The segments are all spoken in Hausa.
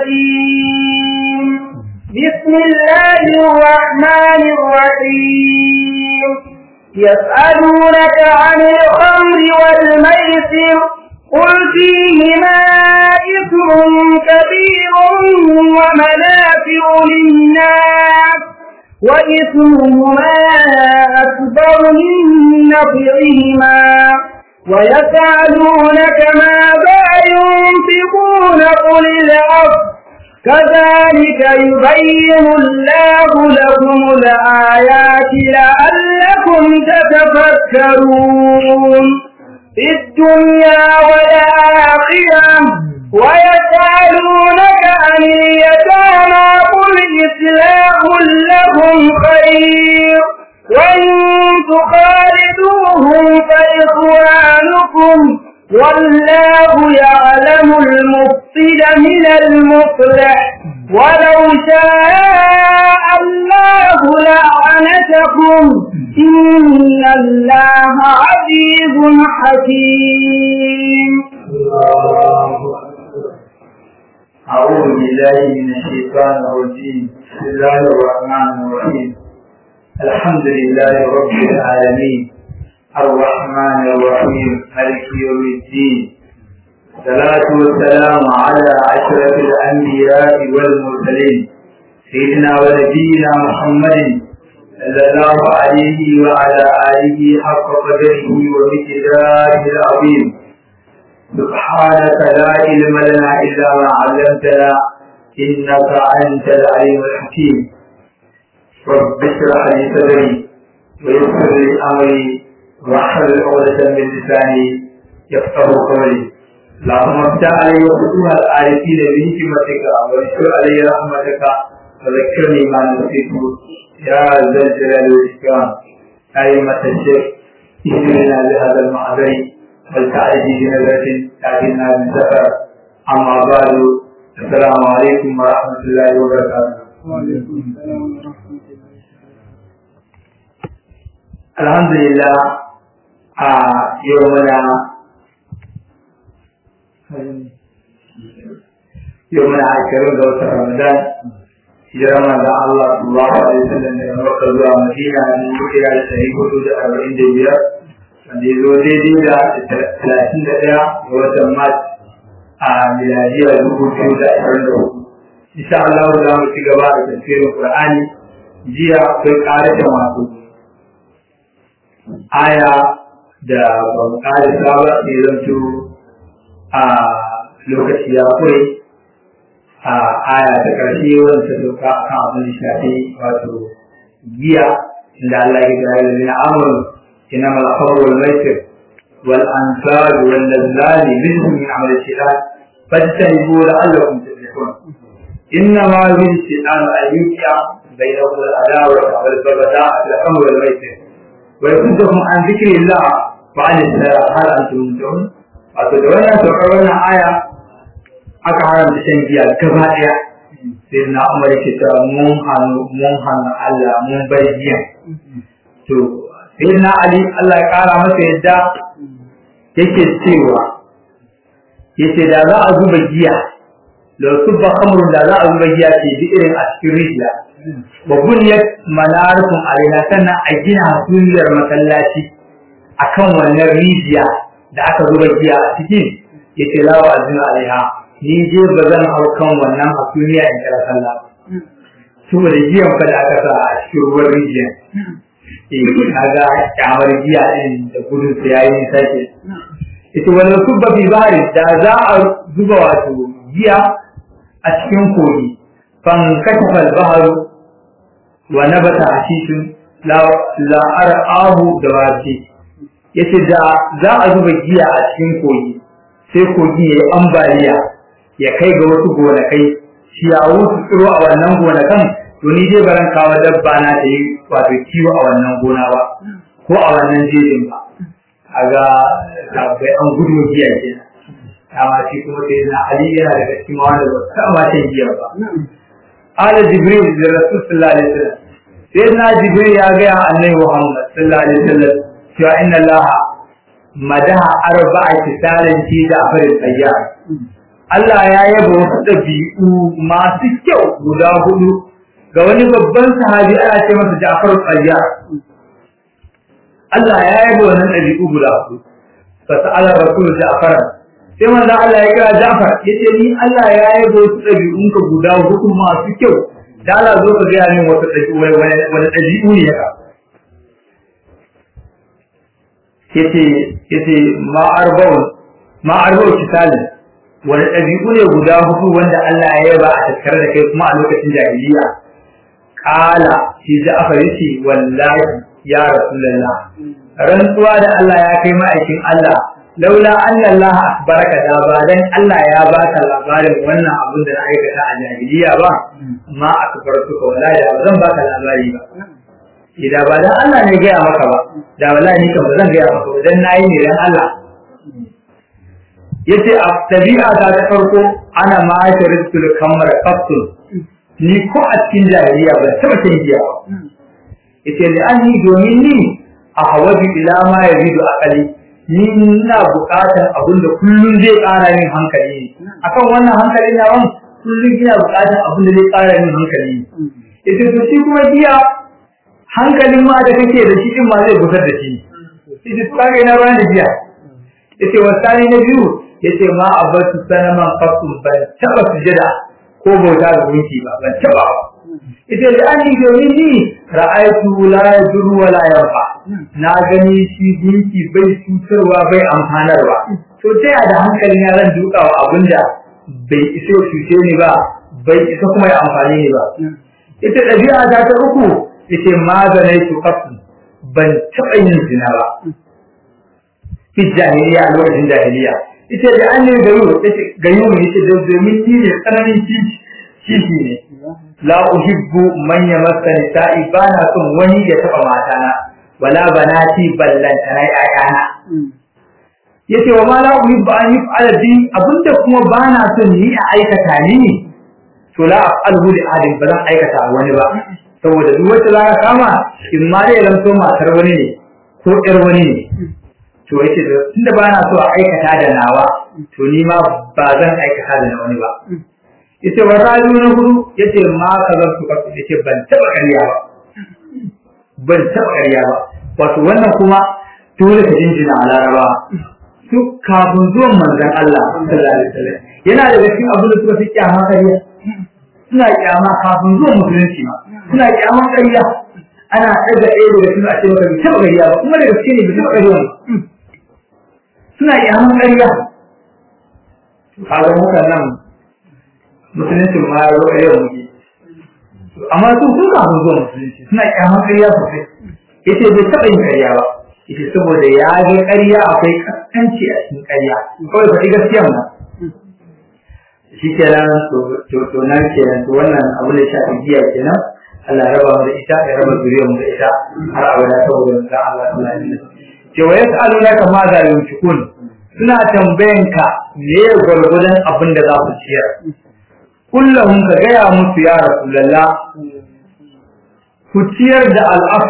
الرجيم بسم الله الرحمن الرحيم يسألونك عن الخمر والميسر قل فيهما إثم كبير ومنافع للناس وإثمهما أكبر من نفعهما ويسألونك ماذا ينفقون قل العفو كذلك يبين الله لكم الآيات لعلكم تتفكرون في الدنيا والآخرة ويسألونك عن اليتامى قل إصلاح لهم خير وإن تخالدوهم فإخوانكم والله يعلم المفسد من المصلح ولو شاء الله لعنتكم إن الله عزيز حكيم أعوذ بالله من الشيطان الرجيم بسم الله الرحمن الرحيم الحمد لله رب العالمين الرحمن الرحيم مالك يوم الدين الصلاة والسلام على أشرف الأنبياء والمرسلين سيدنا ونبينا محمد صلى الله عليه وعلى آله حق قدره ومقداره العظيم سبحانك لا علم لنا إلا ما علمتنا إنك أنت العليم الحكيم رب اشرح لي صدري ويسر لي أمري واحلل عقدة من لساني يفقه قولي اللهم افتح علي وفتوح العارفين بحكمتك واشكر علي رحمتك وذكرني ما نسيت يا ذا الجلال والإكرام أئمة الشيخ اهدنا بهذا المحضر والتعريف بنظرة تأتينا من سفر أما بعد السلام عليكم ورحمة الله وبركاته وعليكم السلام ورحمة الله الحمد لله a yau muna yau muna ashirin ga watan ramadan hijirar manzon Allah sallallahu alaihi wasallam daga Makka zuwa Madina ne muke da ɗari hudu da arba'in da biyar wanda ya zo daidai da talatin da ɗaya ga watan Mars a miladiyar dubu biyu da ashirin da hudu. Insha Allah za mu ci gaba da tafsirin Qur'ani jiya akwai ƙarashin wasu aya da ban ƙarisa ba sai zanto a lokaci ya kure a aya ta ƙarshe wanda ta doka a kan abin da shafi wato giya inda Allah ya kira da zina amur ina malakawar wal maisir wal ansar wal lazzali rizqun min amal shaitan fajtanibu la'allakum tuflihun inna ma yuridu shaitan an yuqiya bainakum al-adawa wal baghdha fil amr wal maisir wa yasuddukum an dhikrillah wa an as-salat hal antum muntahun wato da wannan saukar wannan aya aka haramta shan giya gaba ɗaya sai na umar ke ta mun hannu mun hannu Allah mun bar giya to sai na Ali Allah ya kara masa yadda yake cewa yace da za a zuba giya da subba khamrun da za a zuba giya ce bi irin a cikin rijiya wa bunyat manarikun alaina sannan a gina hasuliyar masallaci akan wannan rijiya da aka zuba giya a cikin yace lawa azina alaiha ni je ba zan hau kan wannan hasumiya in kira sallah saboda giyan fa da aka sa a cikin ruwan rijiya eh kaga kyamar giya din da gudun sa yayi nisa ke ita wani subba bi bari da za a zuba wato giya a cikin kogi fan kashafa al-bahru wa nabata hashishun la la ar'ahu da wace yace da za a zuba giya a cikin kogi sai kogi yayi ambaliya ya kai ga wasu gonakai ciyawu su tsiro a wannan gonakan to ni dai baran kawo dabba na ta yi wato kiwo a wannan gona ba ko a wannan jejin ba kaga tabbai an gudu giya kenan amma shi kuma sai na ali yana daga cikin wanda ba ta ma shan giya ba ala jibril da rasul sallallahu alaihi wasallam sai na jibril ya ga annabi muhammad sallallahu alaihi wasallam cewa inna allaha madaha arba'a kisalin fi da afarin tayyar Allah ya yaba wasu ɗabi'u masu kyau guda hudu ga wani babban sahabi ana ce masa Ja'far al-Qayyar Allah ya yaba wannan ɗabi'u guda hudu fa sa'ala rasul Ja'far sai manzo Allah ya kira Ja'far yace ni Allah ya yaba wasu ɗabi'un ka guda hudu masu kyau da Allah zo ka ga min wata ɗabi'u wani ɗabi'u ne haka yace yace ma arba'un ma arba'u kitalin wani ɗabi'u ne guda hudu wanda Allah ya yaba a tattare da kai kuma a lokacin jahiliya kala shi Ja'far yace wallahi ya rasulullah rantsuwa da Allah ya kai ma'aikin Allah laula anna Allah akbaraka da ba dan Allah ya baka labarin wannan abin da na aikata a jahiliya ba ma akbartuka wallahi da zan baka labari ba idan ba dan Allah ne gaya maka ba da wallahi ni kan ba zan gaya maka ba dan nayi ne dan Allah yace a tabi'a ta ta farko ana ma sharitul kamar qatl ni ko a cikin jahiliya ba taba shan giya ba yace li anni domin ni a hawaji ila ma yazidu aqali ni ina buƙatar abin da kullun zai ƙara min hankali akan wannan hankali na wan kullun ina buƙatar abin da zai ƙara min hankali yace to shi kuma giya hankalin ma da kake da shi din ma zai gusar da shi yace to kage ina ruwan da giya yace wasani na biyu yace ma abatu sanaman qatun ban taba sujada ko bauta ga gunki ba ban taba ita da an yi domin ni ra'aytu la yadurru wa la yanfa na gani shi gunki bai cutarwa bai amfanarwa to ta yaya da hankali na zan duka wa abinda bai iso cuce ni ba bai isa kuma ya amfani ni ba ita ɗabi'a ta ta uku ita mazanai su kafin ban taɓa yin zina ba fi jahiliya a lokacin jahiliya ita da an ne gayu gayu ne ita da domin ni ne tsananin kishi ne la uhibbu man yamassa nisa'i bana son wani ya taba matana wala banati ballantana ayana yace wa ma la uhibbu an yuf'ala bi abinda kuma bana son ni a aikata ni to la af'alhu li ahadin ba zan aikata wani ba saboda duk wacce za ka kama in ma dai zan so matar wani ne ko ƴar wani ne to yace tunda bana so a aikata da nawa to ni ma ba zan aikata da wani ba yace wa rayu na hudu yace ma ka zan su kasu yace ban taba ƙarya ba ban taba ƙarya ba wato wannan kuma dole ka jinjina a laraba su kafin zuwan manzon Allah sallallahu alaihi wasallam yana da cikin abin da suka fi kyama ƙarya suna kyama kafin zuwan musulunci ma suna kyaman ƙarya ana ɗaga ɗaya daga cikin a ce maka bai taɓa ƙarya ba kuma da gaske ne bai taɓa ƙarya ba suna kyaman ƙarya kaga mutanen musulunci ma ya zo yau muke amma su sun kafin zuwa musulunci suna kyaman ƙarya sosai yace bai taɓa yin ƙarya ba yace saboda ya ga ƙarya akwai kaskanci a cikin ƙarya kawai faɗi gaskiya ma shi kenan to nan kenan to wannan abu da shafi giya kenan Allah ya raba mu da ita ya raba zuriyar mu da ita har abada saboda mu Allah sallallahu alaihi wasallam ce wa yas'alunaka ma za yunfikun suna tambayan ka me gwargwadon abin da za su ciyar kullum ka gaya musu ya rasulullah ku ciyar da al'af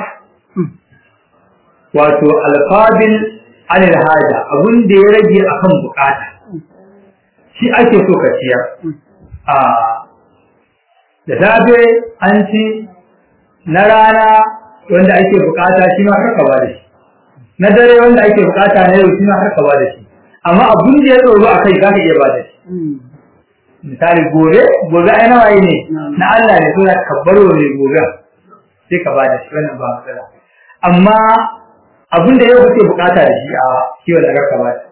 wato alfabil anil haja abin da ya rage akan bukata shi ake so ka ciyar a da safe an ci na rana wanda ake bukata shi ma haka ba da shi na dare wanda ake bukata na yau shi ma haka ba da shi amma abin da ya tsoro a kai za ka iya ba da shi misali gobe gobe ai nawaye ne na Allah ne so ka baro ne gobe sai ka ba da shi wannan ba matsala amma abin da yau kake bukata da shi a kiwon da ka ba da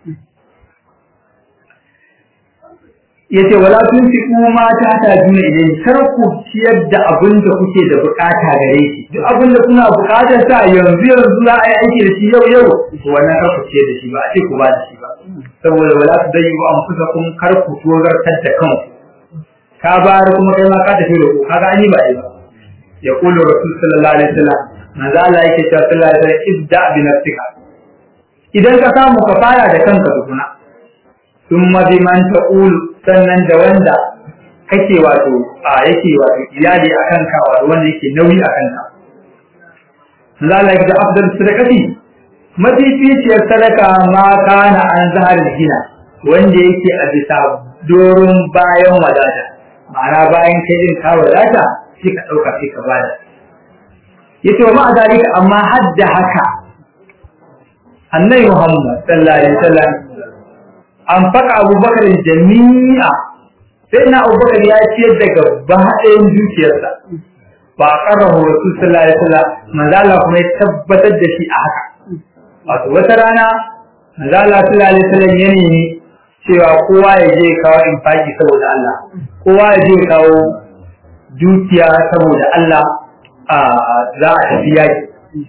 yace wala tunfiqu ma ta ta juna idan kar ku ciyar da abin da kuke da bukata gare shi duk abin da kuna bukatar sa yanzu yanzu za a yi aiki da shi yau yau to wannan kar ku ciyar da shi ba a ce ku ba da shi ba saboda wala su dai ku amfusa kun kar ku tozartar da kanku ka bayar kuma kai ma ka tafi da ku kaga an yi ba ba ya kulu rasul sallallahu alaihi wasallam manzo Allah yake cewa sallallahu alaihi wasallam ibda bi nafsika idan ka samu ka fara da kanka tukuna ثم بمن تقول sannan da wanda kake wato a yake wato iyali a kanka wato wanda yake nauyi a kanka zalai da afdal sadaqati mafificiyar sadaka ma kana an zahar gina wanda yake a bisa doron bayan wadata ma'ana bayan kai din ka wadata sai ka ɗauka sai ka bada yace wa ma'a zalika amma hadda haka annabi Muhammad sallallahu alaihi wasallam an faka Abubakar jami'a sai na Abubakar ya ciyar da gaba ɗayan dukiyarsa ba karahu Rasul sallallahu alaihi wasallam manzo Allah kuma ya tabbatar da shi a haka wato wata rana manzo Allah sallallahu alaihi wasallam ya nemi cewa kowa ya je kawo infaki saboda Allah kowa ya je kawo dukiya saboda Allah a za a tafi yaki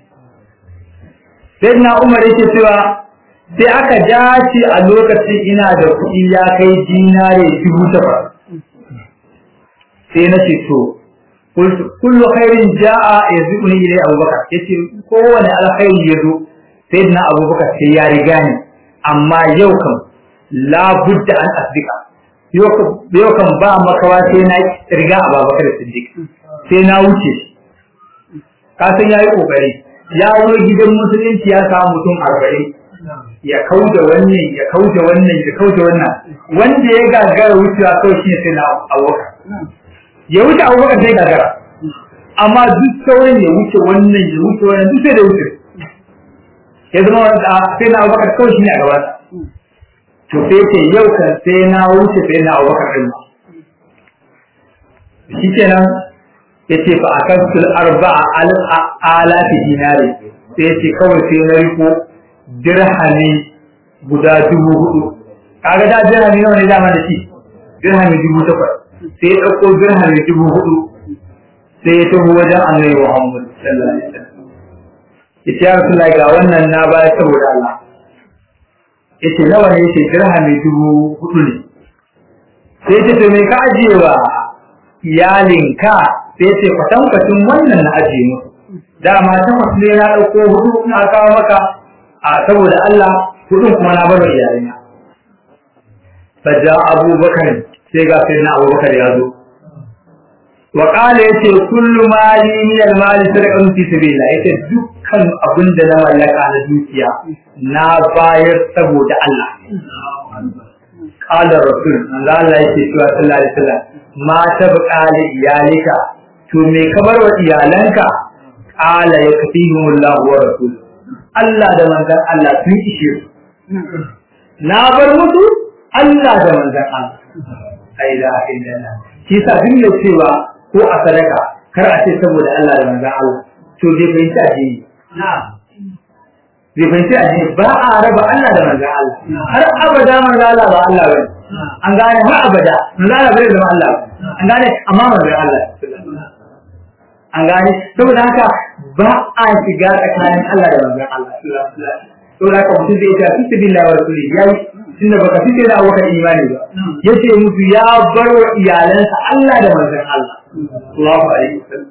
sai na umar yake cewa sai aka dace a lokacin ina da kuɗi ya kai dinare dubu takwas sai na ce to kullu khairin ja'a yazuni ilai abubakar yace kowane alkhairi ya zo sai na abubakar sai ya riga ni amma yau kam la budda an asdika yau kan ba makawa sai na riga abubakar siddiq sai na wuce ka san yayi kokari ya zo gidan musulunci ya samu mutum arba'in ya kauda wannan ya kauda wannan ya kauda wannan wanda ya gagara wucewa kawai shi sai na abubakar ya wuce abubakar sai gagara amma duk sauran ya wuce wannan ya wuce wannan duk sai da wuce ya zama wanda sai na abubakar kawai shi ne a gaba to sai ce yau kan sai na wuce sai na abubakar din shi kenan ya ce fa akan sul arba'a alafi dinari sai ya ce kawai sai na riko dirhami guda dubu hudu kaga da dirhami nawa ne dama da shi dirhami dubu takwas sai ya ɗauko dirhami dubu hudu sai ya taho wajen annabi Muhammad sallallahu alaihi wasallam ya ce ya Rasulullahi ga wannan na baya saboda Allah ya ce nawa ne ya ce dirhami dubu hudu ne sai ya ce to me ka ajiye wa iyalinka sai ya ce kwatankwacin wannan na ajiye musu dama takwas ne na ɗauko hudu na kawo maka a saboda Allah hudun kuma na bar iyalina fajja abubakar sai ga sai na abubakar ya zo wa qala yace kullu mali min al mali sadaqan fi sabilillah yace dukkan abin da na mallaka na dukiya na bayar saboda Allah qala rasul Allah Allah yake cewa sallallahu alaihi wasallam ma tabqa li iyalika to me ka bar wa iyalanka qala yakfihumullahu wa rasul Allah da manzon Allah sun ishe su na bar musu Allah da manzon Allah ai la ilaha shi sa duk da cewa ko a sadaka kar a ce saboda Allah da manzon Allah to bai fahimci addini bai fahimci addini ba a raba Allah da manzon Allah har abada manzon Allah ba Allah bane an gane har abada manzon Allah bai zama Allah an gane amma manzon Allah an gane saboda haka ba a shiga tsakanin Allah da manzon Allah saboda haka mutum zai ta fi billahi wa rasuli yayi tunda baka fice da abokan imani ba yace musu ya bar wa iyalansa Allah da manzon Allah sallallahu alaihi wasallam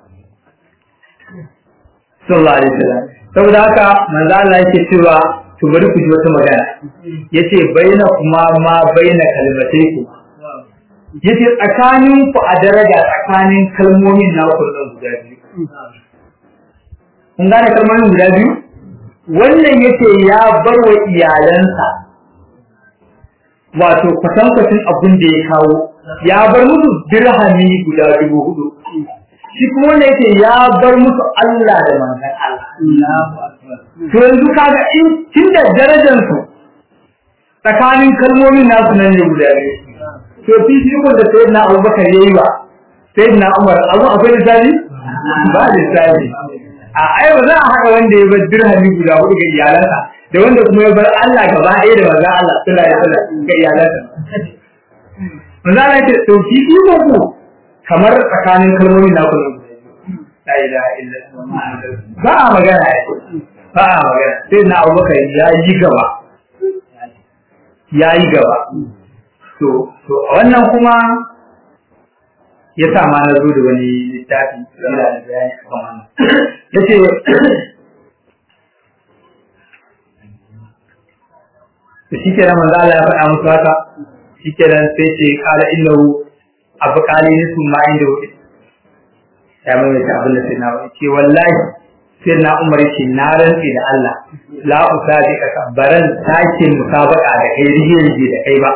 sallallahu alaihi wasallam saboda haka manzo Allah yake cewa to bari ku ji wata magana yace baina kuma ma baina kalmatai ku yace tsakanin ku a daraja tsakanin kalmomin na ku nan guda biyu kun gane kalmomin guda biyu wannan yace ya bar wa iyalansa wato kwatankwacin abin da ya kawo ya bar musu dirhami guda dubu hudu shi kuma wanda yake ya bar musu Allah da manzon Allah to yanzu kaga in tunda darajar su tsakanin kalmomin nasu nan ne guda biyu to fi shi ko da sayyidina Abubakar yayi ba sayyidina Umar abu akwai misali ba misali a ai ba za a haka wanda ya bar dirhami guda hudu ga iyalansa da wanda kuma ya bar Allah gaba ɗaya da manzon Allah sallallahu alaihi wasallam ga iyalansa manzon Allah ce to fi iko ku kamar tsakanin kalmomin na kullum la ilaha illallah ba a magana ba a magana sai na Abubakar ya yi gaba ya yi gaba to to wannan kuma ya sa ma na zo da wani littafi da bayani kan wannan yace to shi kenan manzo Allah ya faɗa musu haka shi kenan sai ce kala innahu abu kali ne su ma inda wuce ya mai ta abin da sai na ce wallahi sai na umar ce na rantsi da Allah la usabi ka baran sake musabaka da kai rige rige da kai ba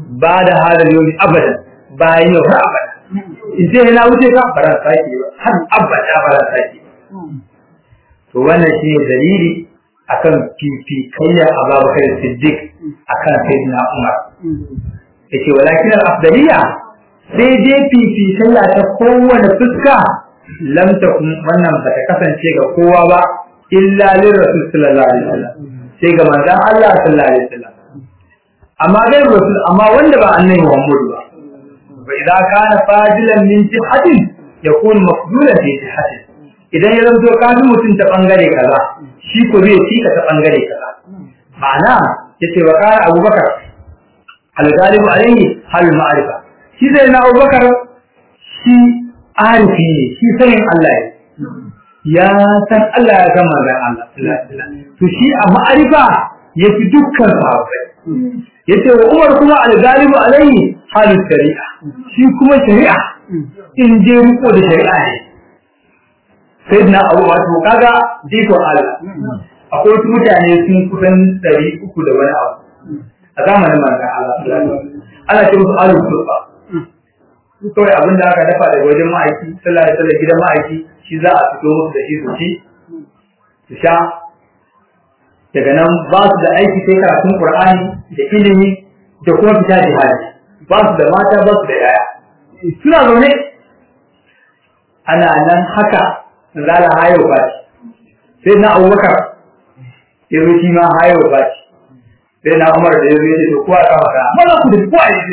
ba da hadar yau abadan bayan yau har abada in ce na wuce ka ba ran sake ba har abada ba ran sake to wannan shi ne dalili akan fifikayya Abubakar Siddiq akan Sayyidina Umar yace walakin al-afdaliya sai dai fifikayya ta kowane fuska lam takun wannan ba ta kasance ga kowa ba illa lir rasul sallallahu alaihi wasallam sai ga manzon Allah sallallahu alaihi wasallam amma dai rasul amma wanda ba annabi Muhammad ba wa idza kana fadilan min jihatin yakun mafdulan fi jihatin idan ya zanto ka fi mutum ta bangare kaza shi ko zai ci ka ta bangare kaza ma'ana yace wa kana abubakar al-galibu alaihi hal ma'rifa shi zai na abubakar shi arifi ne shi sanin Allah ne ya san Allah ya san manzon Allah to shi a ma'arifa yafi dukkan sahabbai yace wa Umar kuma al-galibu alaihi halin shari'a shi kuma shari'a in je riko da shari'a ne sai na abu wato kaga jikon Allah akwai wasu mutane sun kusan ɗari uku da wani abu a zamanin manzon Allah ana ce musu alu turba su kawai abin da aka dafa daga wajen ma'aiki sallah da sallah gidan ma'aiki shi za a fito musu da shi su ci su sha daga nan ba su da aiki sai karatun Qur'ani da ilimi da kuma fita jihadi ba su da mata ba su da yaya suna zaune ana nan haka zala hayo ba sai na Abubakar ya zo shi ma hayo ba sai na Umar da ya zo ya ce to kowa ka maka maza ku da kowa ya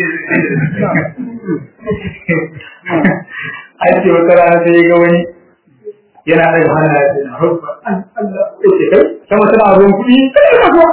ai ce wata rana sai ga wani yana daga hannu ya ce na hukwa Allah ya ce kai sama tana ruwan kuɗi kai ka so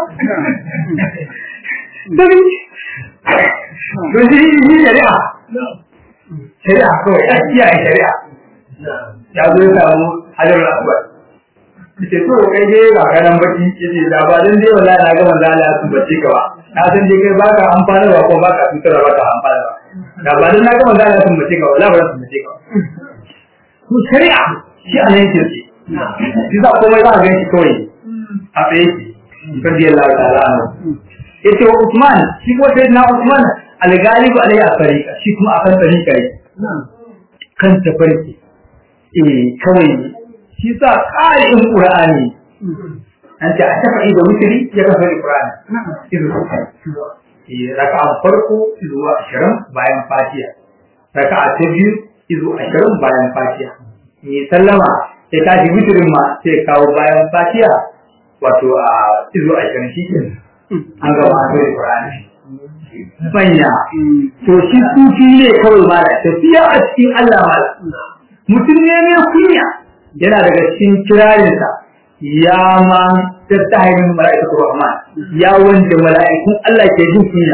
Dabi, don shi yi shari'a, shari'a kawai ya kiyaye shari'a. Ya zo ya samu hajar al'akwai. Ce to kai dai ga ganan baki yace da ba dan dai wallahi na ga manzo Allah ya tumbace ka ba. Na san dai kai baka amfanarwa ko baka tutarwa baka amfanarwa. Da ba dan na ga manzo Allah ya tumbace ka wallahi ba zan tumbace ka. To shari'a shi a nan yake ce. Shi za komai za a gan shi kawai a tsaye shi. Radiyallahu ta'ala anhu. yace wa Usman shi ko sai na Usman al-galibu alayhi al-tariqa shi kuma akan tariqa ne kan tafarki eh kawai shi sa qari'in qur'ani an ta tafi da wutri ya kafa qur'ani izu eh raka'a farko zuwa 20 bayan fatiha raka'a ta biyu izu 20 bayan fatiha ni sallama sai tashi wutrin ma sai kawo bayan fatiha wato a izu 20 shi kenan an gaba a kai Qur'ani manya to shi sufi ne kawai mala tafiya a cikin Allah mala mutum ne mai kunya yana daga cikin kirarinsa ya ma tattahirin mala'ikatu rahman ya wanda mala'ikun Allah ke jin kunya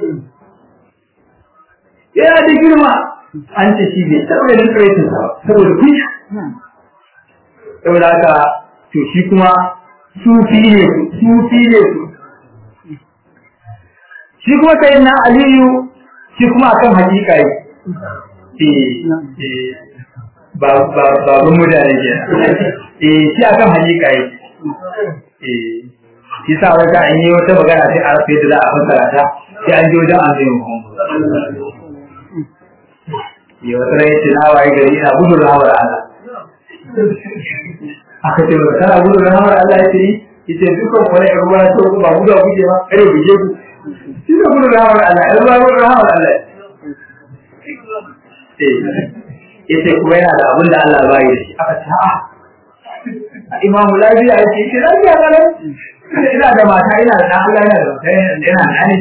yana da girma an ce shi bai taɓa da tsaraitin sa saboda kunya saboda haka to shi kuma sufi ne sufi ne su shi kuma sai na aliyu shi kuma akan hakika yi ba ba ba mu da ne eh shi akan hakika yi eh shi sa wata an yi wata magana sai a rufe da za a fassara ta sai an je wajen annabi Muhammad ya wata rai ce na waye gari ina gudun rahmar Allah aka ce ba kana gudun rahmar Allah ya ce yace dukkan wani ruwa to ba gudu guje ba kare guje ku shi ne gudun rahmar Allah ya ruwa gudun rahmar Allah ya ce kuma yana da abin da Allah ba yi da shi aka ce a'a imamu lafiya ya ce shi lafiya ga nan ina da mata ina da Allah yana da mata yana da ne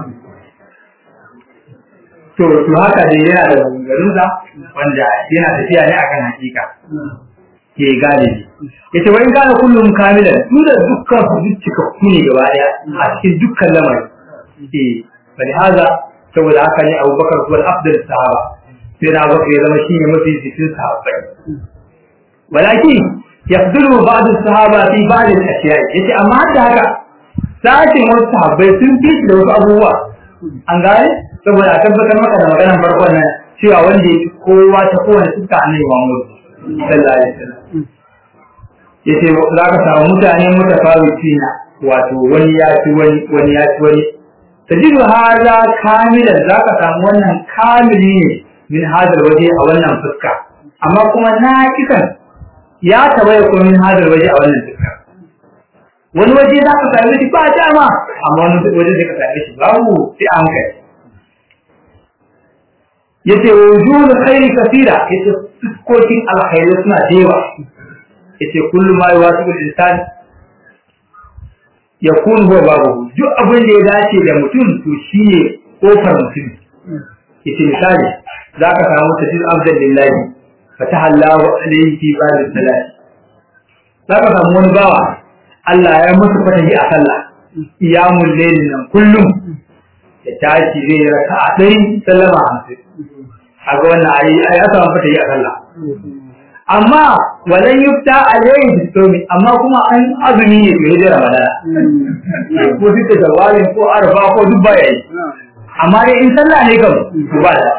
to to haka dai yana da garuza wanda yana tafiya ne akan hakika ke galibi yace wai gane kullum kamilan su da dukkan su dukkan ku ne gaba daya a cikin dukkan lamari eh bali haza saboda haka ne Abubakar kuwa afdal sahaba sai na baka ya zama shi ne mafi cikin sahabbai walakin yafdulu ba'd sahaba fi ba'd al-ashiya yace amma hadda haka sashin wasu sahabbai sun fi da wasu abubuwa an gane saboda a tabbatar maka da maganar farkon nan cewa wanda ya fi kowa ta kowane suka annabi Muhammad sallallahu alaihi wasallam yace za ka samu mutane mutafawitina wato wani ya ci wani wani ya ci wani tajidu hadha kamilan zaka samu wannan kamili ne min hadal waje a wannan fuska amma kuma naqisan ya tawaye ko min hadal waje a wannan fuska wani waje za ka same shi ba dama amma wani waje zai ka same shi babu sai a hankali yace wujuhul khairi kathira yace fuskokin alkhairi suna da yawa yace kullu ma yuwasibu al-insan yakun huwa babu duk abin da ya dace da mutum to shine kofar mutum yace misali zaka samu tajid abdan lillahi fataha Allahu alayhi fi ba'd salat zaka samu wani bawa Allah ya masa fatahi a sallah iyamul layl nan kullum ya tashi zai raka a ɗari sallama hamsin a ga wannan ayi ai ya samu fatahi a sallah amma walan yufta alayhi bisomi amma kuma an azumi ne to yaje ramadana ko duka zawalin ko arfa ko duk baya yi amma dai in sallah ne kam to ba da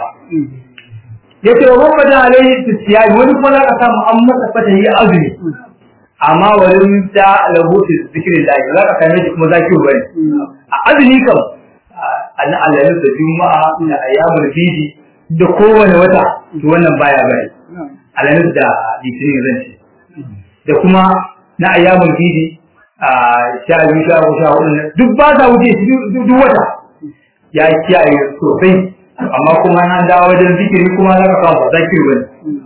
yace wa man bada alayhi tisiyai wani kuma zaka samu an masa fatahi azumi amma walan yufta lahu zikrillah zaka same shi kuma zaki bane a azumi kam an alalu da juma'a da ayyamul bidi da kowane wata to wannan baya bane alamis da litinin zan ce da kuma na ayyamul bidi a sha biyu sha uku sha hudu duk ba sa wuce shi duk wata ya kiyaye sosai amma kuma na dawo wajen zikiri kuma za ka samu ba zakiri bane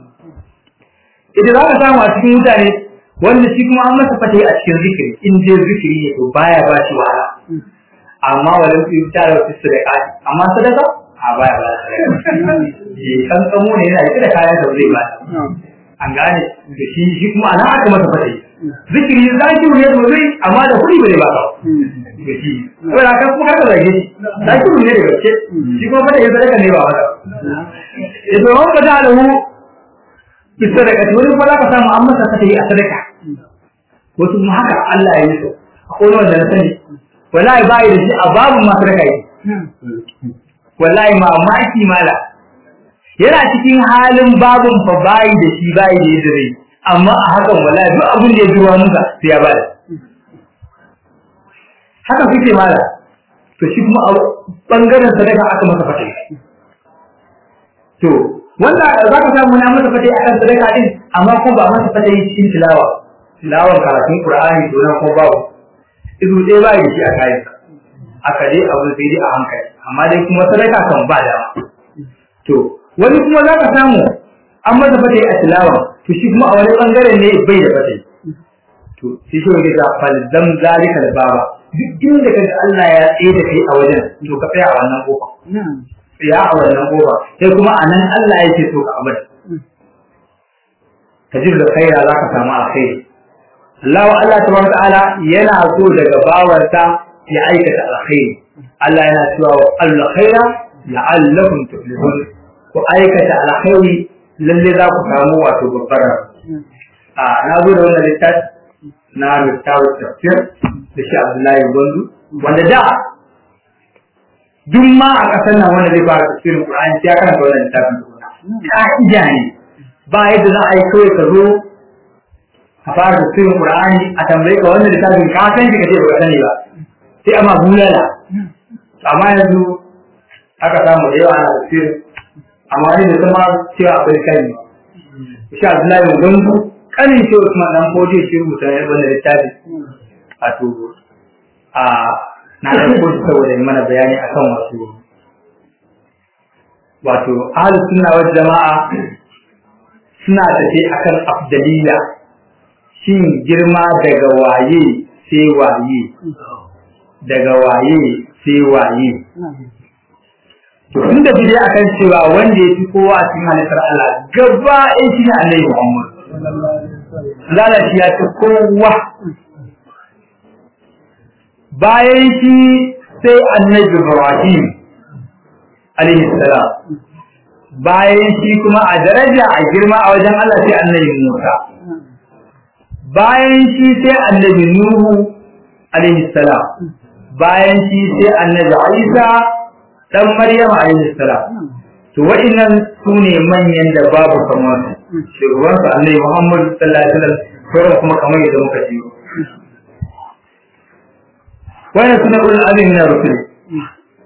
idan za ka samu a cikin mutane wanda shi kuma an masa fata a cikin zikiri in je zikiri ne to baya ba shi wahala amma wajen su yi tare wasu sadaka amma sadaka a baya ba sadaka kan tsamo ne yana ita da kayan da zai ba an gane da shi shi kuma ana aka masa fata zikiri za ki ne da zai amma da kuɗi bai ba ka da shi ko da kan kuma ka zage shi za ki ne da gaske shi kuma fata ya sadaka ne ba wata idan wani ka da hu bi sadaka wani kuma za ka samu an masa fata a sadaka wasu kuma haka Allah ya yi so akwai wanda na sani wallahi ba da shi a babu masu raka yi wallahi mamaki mala yana cikin halin babun fa bayi da shi bayi da yadda zai amma a hakan wallahi duk abin da ya zuwa muka sai ya bada haka kuke mala to shi kuma a bangaren sadaka aka masa fata to wanda za ka samu na masa fata akan sadaka din amma kuma ba masa fata cikin tilawa tilawar karatun qur'ani to nan ko babu izu ɗaya ba da shi a kayan aka dai abu sai dai a hankali amma dai kuma sadaka kan ba da to wani kuma za ka samu an masa fata a tilawa to shi kuma a wani bangaren ne bai da fata to shi shi wani da falzam zalika da baba duk inda kaga Allah ya tsaye da kai a wajen to ka tsaya a wannan kofa tsaya a wannan kofa sai kuma a nan Allah yake so ka abada ka ji da khaira za ka samu alkhairi Allah wa Allah tabaraka ta'ala yana so daga bawarsa ya aikata alkhairi Allah yana cewa wa alkhaira la'allakum tuflihun ku aikata alkhairi lalle za ku samu wato babbar a na zo da wannan littafi na littafin tafsir da shi Abdullahi Gwandu wanda da duk ma a ƙasar nan wanda zai fara tafsirin Qur'ani sai ya karanta wannan littafin ka'ida ne ba yadda za a yi kawai ka zo a fara tafsirin Qur'ani a tambaye ka wannan littafin ka san shi kace baka sani ba sai amma bulala amma yanzu aka samu da yawa ana tafsir amma ne da kuma cewa akwai kai shi Abdullahi Gungu kanin shi Usman dan Fojo shi rubuta wannan littafi wato a na da ko saboda mana bayani akan wasu wato ahlus sunna wal jama'a suna tafi akan afdaliya shin girma daga waye sai waye daga waye sai waye to tun da bidai akan cewa wanda ya fi kowa a cikin halittar Allah gaba ɗaya shi ne Annabi Muhammad Allah shi ya fi kowa bayan shi sai Annabi Ibrahim alaihi salam bayan shi kuma a daraja a girma a wajen Allah sai Annabi Musa bayan shi sai annabi Nuhu alaihi salam bayan shi sai annabi Isa dan Maryam alaihi salam to wa'annan sune manyan da babu kamar su shugaban su annabi Muhammad sallallahu alaihi wasallam sauran kuma kamar yadda muka ji wannan suna ulul azmi na rusul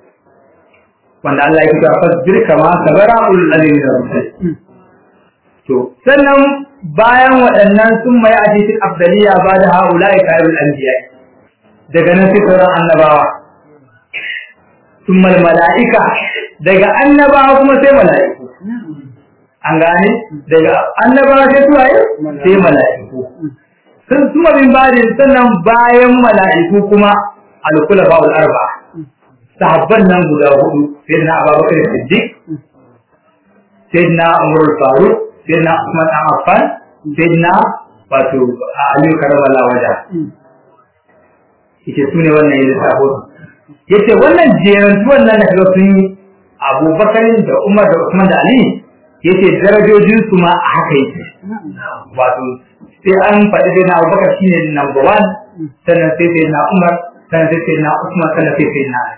wanda Allah ya kira fasbir kama sabara ulul azmi da rusul to sannan bayan waɗannan sun mai a cikin afdaliya ba da haula ya kayan anbiya daga nan sai sauran annabawa sun mala'ika daga annabawa kuma sai mala'iku an gane daga annabawa sai suwaye sai mala'iku sun suma bin bajin sannan bayan mala'iku kuma alkula ba'ul arba'a sahabban nan guda hudu sai na abubakar siddiq sai na umar faruk sai na usman dan affan sai na wato aliyu karamala waja yace su ne wannan yin sabo yace wannan jeran wannan da kaga sun yi abubakar da umar da usman da ali yace darajojin su ma a haka yake wato sai an faɗi sai na abubakar shine number one sannan sai sai na umar sannan sai sai na usman sannan sai sai na ali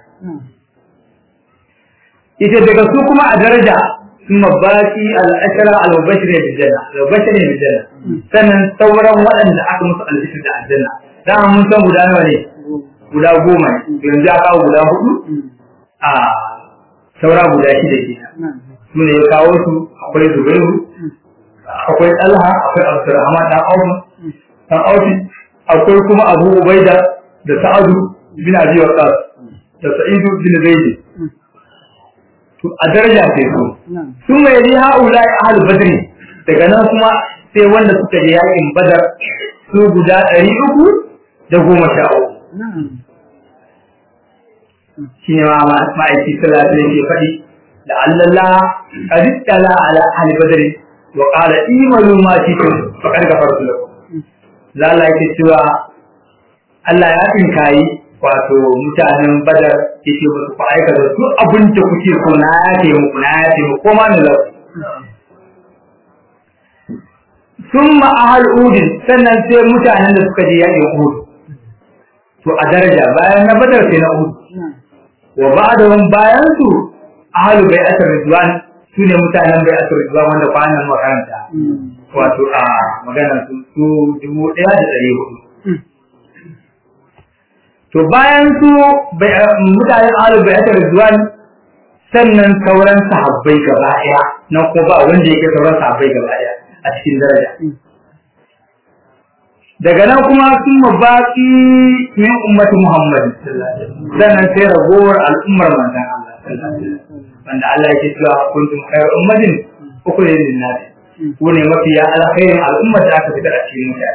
ita daga su kuma a daraja ثم باقي الأشرة المبشرين بالجنة المبشرين بالجنة sannan sauran waɗanda aka musu albishir da aljanna dama mun san guda nawa ne guda goma ne yanzu ya kawo guda hudu a saura guda shida ke su ne ya kawo su akwai zubairu akwai talha akwai abdurrahman dan aufu dan aufi akwai kuma abu ubaida da sa'adu bin abi waqas da sa'idu bin zaid to a daraja sai su sun mai yi haula ahal badri daga nan kuma sai wanda suka je yakin badar su guda ɗari uku da goma sha uku shi ne ma'aiki salatu ne ke faɗi da Allah kadittala ala ahli badri wa qala imalu ma shi'tum faqad ghafartu lakum lalla yake cewa Allah ya tinkayi wato mutanen badar yake ba su aika da su abin da kuke so na yafe muku na yafe muku koma ne lau sun ma'ahal udin sannan sai mutanen da suka je yaƙin uhud to a daraja bayan na badar sai na uhud wa ba'dahum bayan su ahalu bai asar ridwan su ne mutanen bai asar ridwan wanda kwanan makaranta wato a maganar su su dubu ɗaya da ɗari hudu to bayan su mutanen ahalu bai asar ridwan sannan sauran sahabbai gaba ɗaya nan ko ba wanda yake sauran sahabbai gaba ɗaya a cikin daraja daga nan kuma sun mabaki min ummati Muhammad sannan sai ragowar al'ummar manzon Allah wanda Allah yake cewa kuntum khayr ummatin ukhrijat lin-nas ku ne mafiya alkhairin al'ummar da aka fitar a cikin mutane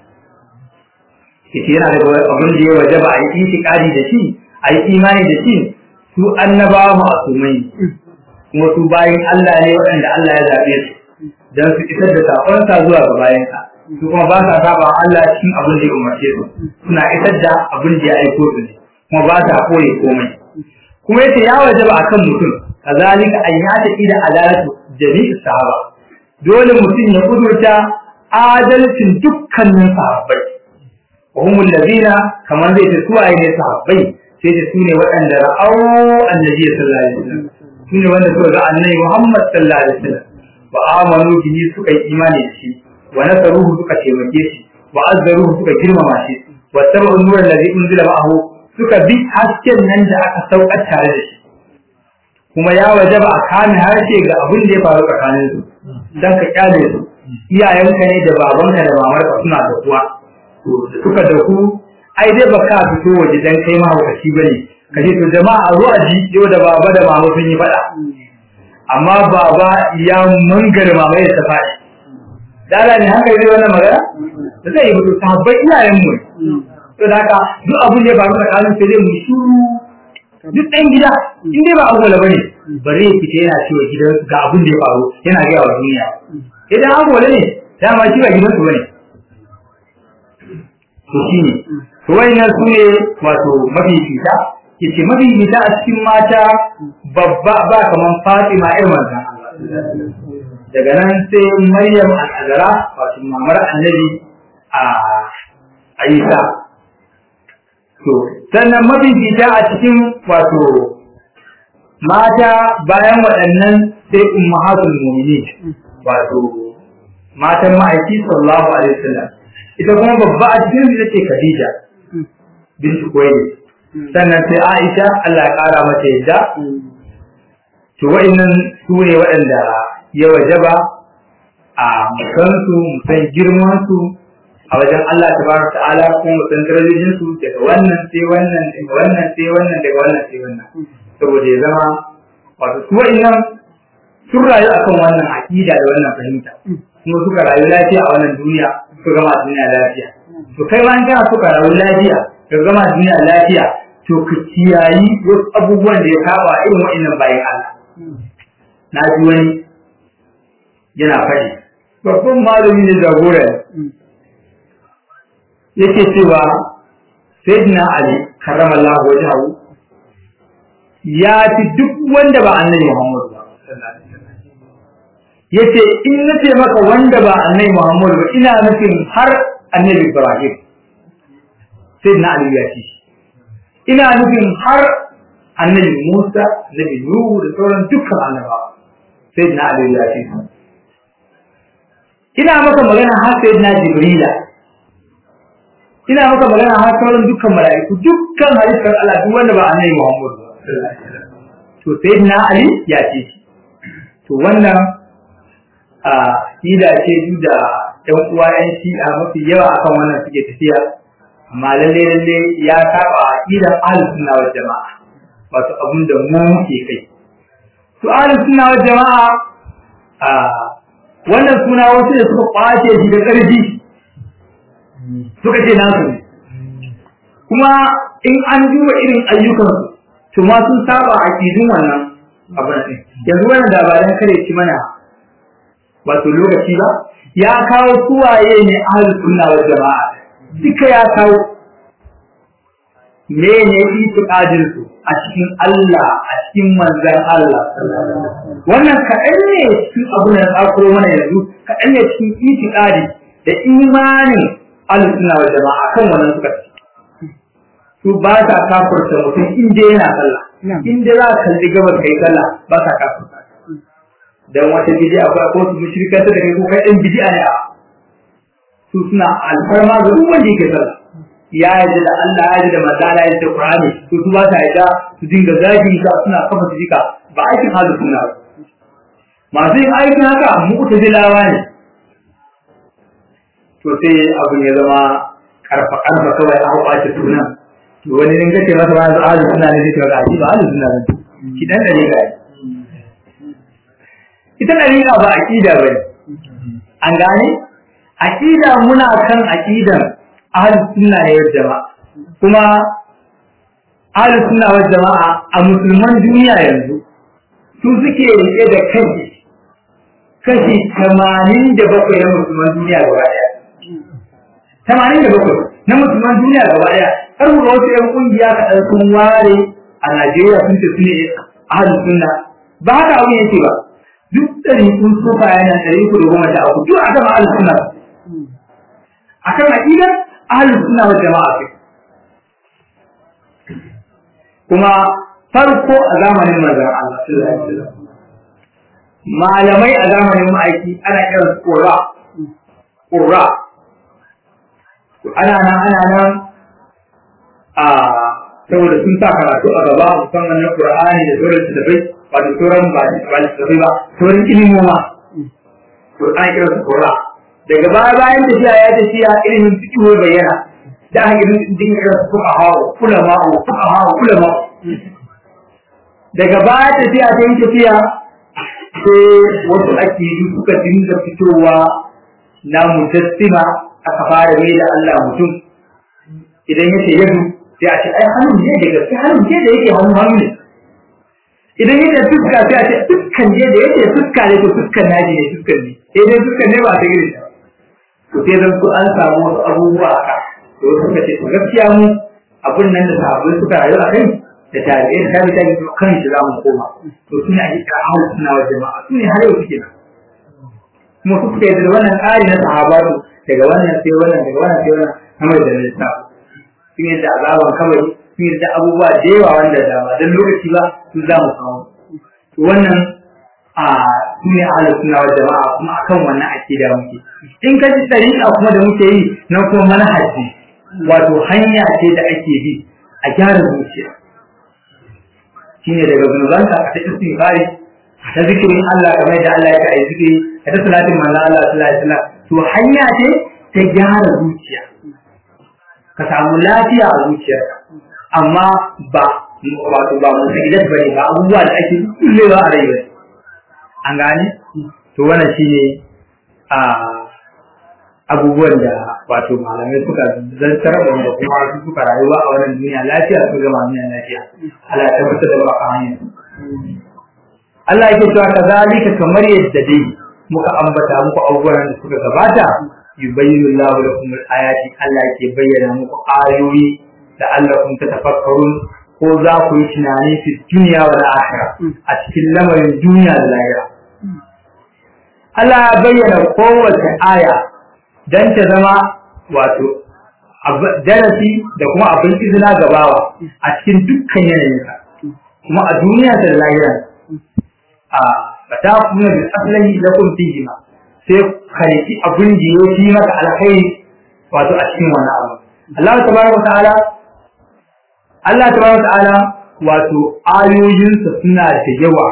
yace yana da abin da ya wajaba a yi itikadi da shi a yi imani da shi su annabawa ma'asumai kuma su bayin Allah ne waɗanda Allah ya zaɓe su don su isar da saƙonsa zuwa ga bayansa su kuma ba sa saba Allah cikin abin da ya umarce su suna isar da abin da ya aiko su ne kuma ba sa koyi komai kuma yace ya wajaba akan mutum kazalika an ya ta ida adalatu jami'i sahaba dole mutum ya kudurta adalcin dukkanin sahabbai wa humul ladina kamar zai ce suwaye ne sahabbai sai da su ne waɗanda ra'au annabi sallallahu alaihi wasallam su ne wanda suka ga annabi Muhammad sallallahu alaihi wasallam wa amanu bihi suka yi imani da shi wa nasaruhu suka taimake shi wa azzaruhu suka girmama shi wa tabu nura alladhi unzila ma'ahu suka bi hasken nan da aka saukar tare da shi kuma ya wajaba a kame harshe ga abin da ya faru tsakanin su dan ka kyale su iyayenka ne da babanka da mamarka suna da kuwa to suka da ku ai dai baka fito waje dan kai mahaukaci bane ka ce to jama'a a zo a ji yau da baba da mama sun yi faɗa amma baba ya mangare mama ya tafashi dala ne haka yi wannan magana da zai yi mutu sahabbai iyayen mu to da haka duk abin da ya faru tsakanin sai dai mu shuru duk ɗan gida in dai ba agwala bane bare ya fita yana cewa gidan ga abin da ya faru yana gaya wa duniya idan agwala ne dama shi ba gidansu bane to shi ne to wayannan su ne wato mafifita yace mafifita a cikin mata babba ba kaman Fatima ƴar manzon Allah daga nan sai Maryam al-Azra wato mamar Annabi a Aisha to sannan mafifita a cikin wato mata bayan waɗannan sai ummahatul mu'minin wato matan ma'aiki sallallahu alaihi wasallam ita kuma babba a cikin ita ce Khadija bintu Kuwaili sannan sai Aisha Allah ya kara mata yadda to wa'annan su ne waɗanda ya wajaba a musansu musan girmansu a wajen Allah tabaraka ta'ala kuma musan darajojin su daga wannan sai wannan daga wannan sai wannan daga wannan sai wannan saboda ya zama wato su wa'annan sun rayu akan wannan aqida da wannan fahimta kuma suka rayu lafiya a wannan duniya suka gama duniya lafiya to kai ma in kana suka rayu lafiya ka gama duniya lafiya to ka kiyayi wasu abubuwan da ya saba irin wa'annan bayan Allah na ji wani yana faɗi babban malami ne jagora yake cewa sayyidina ali karramallahu wajhahu ya fi duk wanda ba annabi Muhammad ba yace in nace maka wanda ba annabi Muhammad ba ina nufin har annabi Ibrahim sayyidina ali ya ce ina nufin har annabi Musa annabi Nuhu da sauran dukkan annabawa sayyidina ali ya ce ina maka magana har sayyidina Jibrila ina maka magana har sauran dukkan mala'iku dukkan halittar Allah duk wanda ba annabi Muhammad to sayyidina Ali ya ce to wannan a ida ce duk da ɗan uwa ƴan shi'a mafi yawa akan wannan suke tafiya amma lalle lalle ya saba aqidan ahlus sunna wal jama'a wato abin da mu muke kai to ahlus sunna wal jama'a a wannan suna wasu da suka kwace shi da ƙarfi suka ce nasu ne kuma in an duba irin ayyukansu to ma sun saba a kidin wannan abin ne yanzu wannan da ba dan kare ci mana wato lokaci ba ya kawo suwaye ne ahlus sunna wal jama'a duka ya kawo me ne itiqadin su a cikin Allah a cikin manzon Allah wannan kaɗan ne cikin abin da tsakuro mana yanzu kaɗan ne cikin itiqadi da imanin alusuna wa jama'a kan wannan suka ci su ba sa kafurta mutum inda yana sallah inda za ka kalli gabas kai sallah ba sa kafurta dan wata bid'a ko ko su mushrika da kai ko kai ɗan bid'a ne a su suna alfarma ga duk wanda yake sallah ya yarda da Allah ya yarda da manzala ya yarda da Qur'ani to su ba sa yarda su dinga zagi ka suna kafa su jika ba aikin halu sunna masu yin aikin haka mu'tazilawa ne to sai abin ya zama karfa karfa kawai a kwace sunan to wani in kace masa ba za a suna ne zai ga shi ba alu suna ne ki dan da riga ita da riga ba aqida bane an gane aqida muna kan aqidan ahlus sunna ne wal jama'a kuma ahlus sunna wal jama'a a musulman duniya yanzu su suke rike da kashi kashi 87 na musulman duniya gaba daya tamanin da bakwai na musulman duniya gaba daya har mu ga wasu yan kungiya kaɗan sun ware a Najeriya sun ce su ne ahlu sunna ba haka abu yake ba duk ɗari kun sufa yana ɗari ku da goma sha uku duk a gama ahlu sunna a kan aƙidar ahlu sunna wa jama'a ce kuma farko a zamanin manzon Allah sallallahu alaihi wasallam malamai a zamanin ma'aiki ana kiransu qurra qurra ana nan ana nan a saboda sun sa karatu a gaba musamman na Qur'ani da sauran littattafai ba da sauran ba ba littattafai ba sauran ilimoma to an kira su Qur'an daga baya bayan tafiya ya tafiya ilimin fiqh ya bayyana da aka irin din kira su fuqaha ulama fuqaha ulama daga baya tafiya ta yi tafiya sai wasu akidu suka dinga fitowa na mujassima aka fara mai da Allah mutum idan yake yadu sai a ce ai hannun ne da gaske hannun ne da yake hannu hannu ne idan yake fuska sai a ce fuskan ne da yake fuska ne to fuskan naji ne fuskan ne sai dai fuskan ne ba ta gire ta to sai zan ku an samu wasu abubuwa haka to suka ce to gaskiya mu abun nan da sahabbai suka rayu a kai da tarihi da tarihi ta kan shi za mu koma to suna ake kira ahlus sunna wal jama'a su ne har yau suke nan kuma su suka yi da wannan tsari na sahabatu daga wannan sai wannan daga wannan sai wannan kamar da nisa sun yi da azaban kawai sun yi da abubuwa da yawa wanda da ba don lokaci ba su za mu kawo to wannan a su ne ahlus sunna wal jama'a kuma akan wannan akida muke in ka ji tariqa kuma da muke yi na kuma manhaji wato hanya ce da ake bi a gyara zuciya shine daga zunubanka ka ta istighfari ta zikirin Allah kamar yadda Allah ya kai zikiri ta ta salatin manzo Allah sallallahu alaihi wasallam to hanya ce ta gyara zuciya ka samu lafiya a zuciyarka amma ba wato ba mu sai ba ne ba abubuwa da ake kullewa a rayuwa an gane to wannan shine a abubuwan da wato malamai suka zantar da wanda kuma su suka rayuwa a wannan duniya lafiya su gama duniya lafiya Allah ya tabbatar da baka hanyar Allah yake cewa kazalika kamar yadda dai muka ambata muku abubuwan da suka gabata yubayyinu Allahu lakum al-ayati Allah yake bayyana muku ayoyi da allakum tatafakkarun ko za ku yi tunani fi duniya wal akhirah a cikin lamarin duniya da lahira Allah ya bayyana kowace aya dan ta zama wato darasi da kuma abin izina gabawa a cikin dukkan yanayinka kuma a duniya da lahira a fata kuma da aslahi da kun fihi ma sai kariki abin da ya fi maka alkhairi wato a cikin wannan abu Allah tabaraka ta'ala Allah tabaraka ta'ala wato ayoyinsa suna da yawa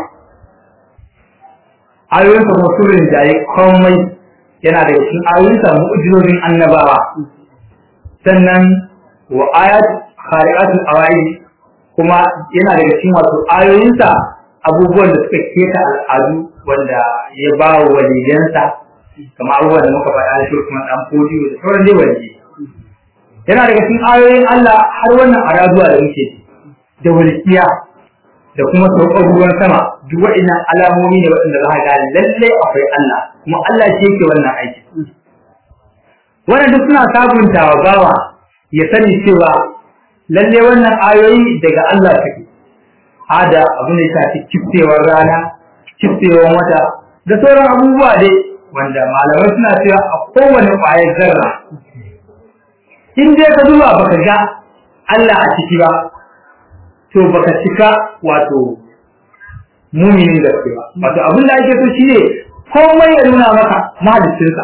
ayoyinsa kuma surin jaye komai yana daga cikin ayoyinsa mu'jizozin annabawa sannan wa ayat khari'atul awai kuma yana daga cikin wato ayoyinsa abubuwan da suka keta al'adu wanda ya ba wa waliyansa kama abubuwan da muka faɗa shi kuma dan fodiyo da sauran dai waliyi yana daga cikin ayoyin Allah har wannan araduwa da muke da walkiya da kuma saukar ruwan sama duk waɗannan alamomi ne waɗanda za ka ga lalle akwai Allah kuma Allah shi yake wannan aiki wannan duk suna sabunta wa bawa ya sani cewa lalle wannan ayoyi daga Allah take hada abu ne shafi kiftewar rana kiftewar wata da sauran abubuwa dai wanda malamai suna cewa a kowane ƙwayar zarra in dai ka duba baka ga Allah a ciki ba to baka cika wato muminin gaske ba wato abin da ake so shine komai ya nuna maka mahalicinsa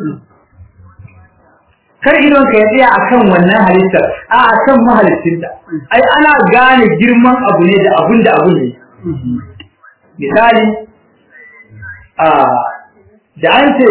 kar idon ka ya tsaya akan wannan halittar a akan mahalicinta ai ana gane girman abu ne da abun da abu ne misali a da an ce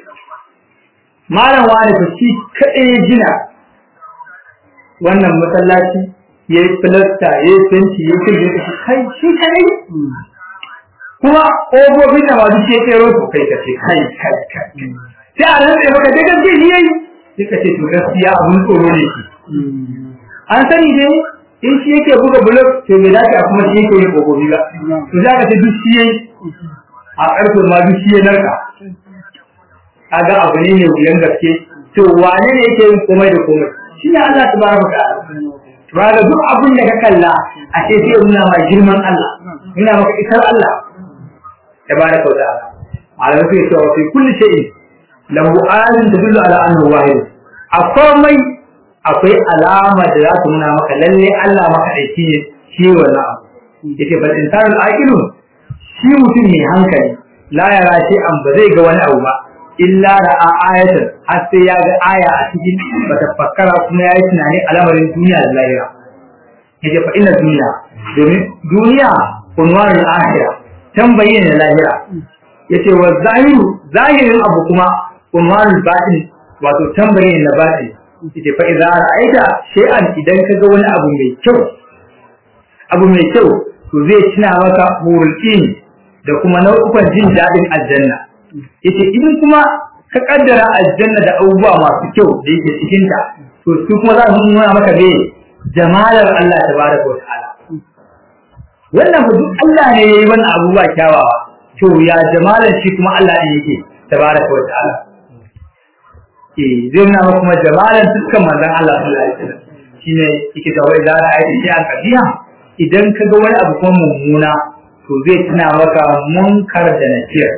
malam wani fa shi kaɗai ya gina wannan masallaci ya yi filasta ya yi fenti ya yi ya kashi kai shi kaɗai kuma ƙofofin da masu ce tsero su kai ka ce kai kai kai sai a rantsa maka da gaske shi yayi sai ka ce to gaskiya abun tsoro ne shi an sani dai in shi yake buga blog to bai dace a kuma shi yake yin ƙofofi ba to za ka ce duk shi yayi a ƙarfe ma duk shi ya narka kaga abu ne mai wuyan gaske to wane ne yake yin komai da komai shi ne Allah tabaraka ta'ala to duk abin da ka kalla a ce sai nuna ma girman Allah nuna maka isar Allah tabaraka ta'ala malamai sai cewa fi kulli shay'in lahu ayatun tadullu ala annahu wahid a komai akwai alama da za ta nuna maka lalle Allah maka aiki ne shi wannan abu yake bal insanul aqilun shi mutum ne hankali la yara shi an ba zai ga wani abu ba illa ra'a ayatan har sai ya ga aya a cikin bata fakkara kuma yayi tunani al'amarin duniya da lahira yace fa inna duniya domin duniya unwarul akhirah tambayi ne lahira yace wa zahiru zahirin abu kuma unwarul batin wato tambayi ne na batin yace fa idza ra'aita shay'an idan ka ga wani abu mai kyau abu mai kyau to zai tuna maka hurul da kuma nau'ukan jin daɗin aljanna yace idan kuma ka kaddara aljanna da abubuwa masu kyau da yake cikin ta to su kuma za su nuna maka me jamalar Allah tabaraka wa ta'ala wannan ba duk Allah ne yayi wannan abubuwa kyawawa to ya jamalar shi kuma Allah ne yake tabaraka wa ta'ala eh zai nuna maka kuma jamalar dukkan manzon Allah sallallahu alaihi wasallam shine yake da wai zara ayi shi a kabiya idan ka ga wani abu kuma mummuna to zai tuna maka munkar da nakir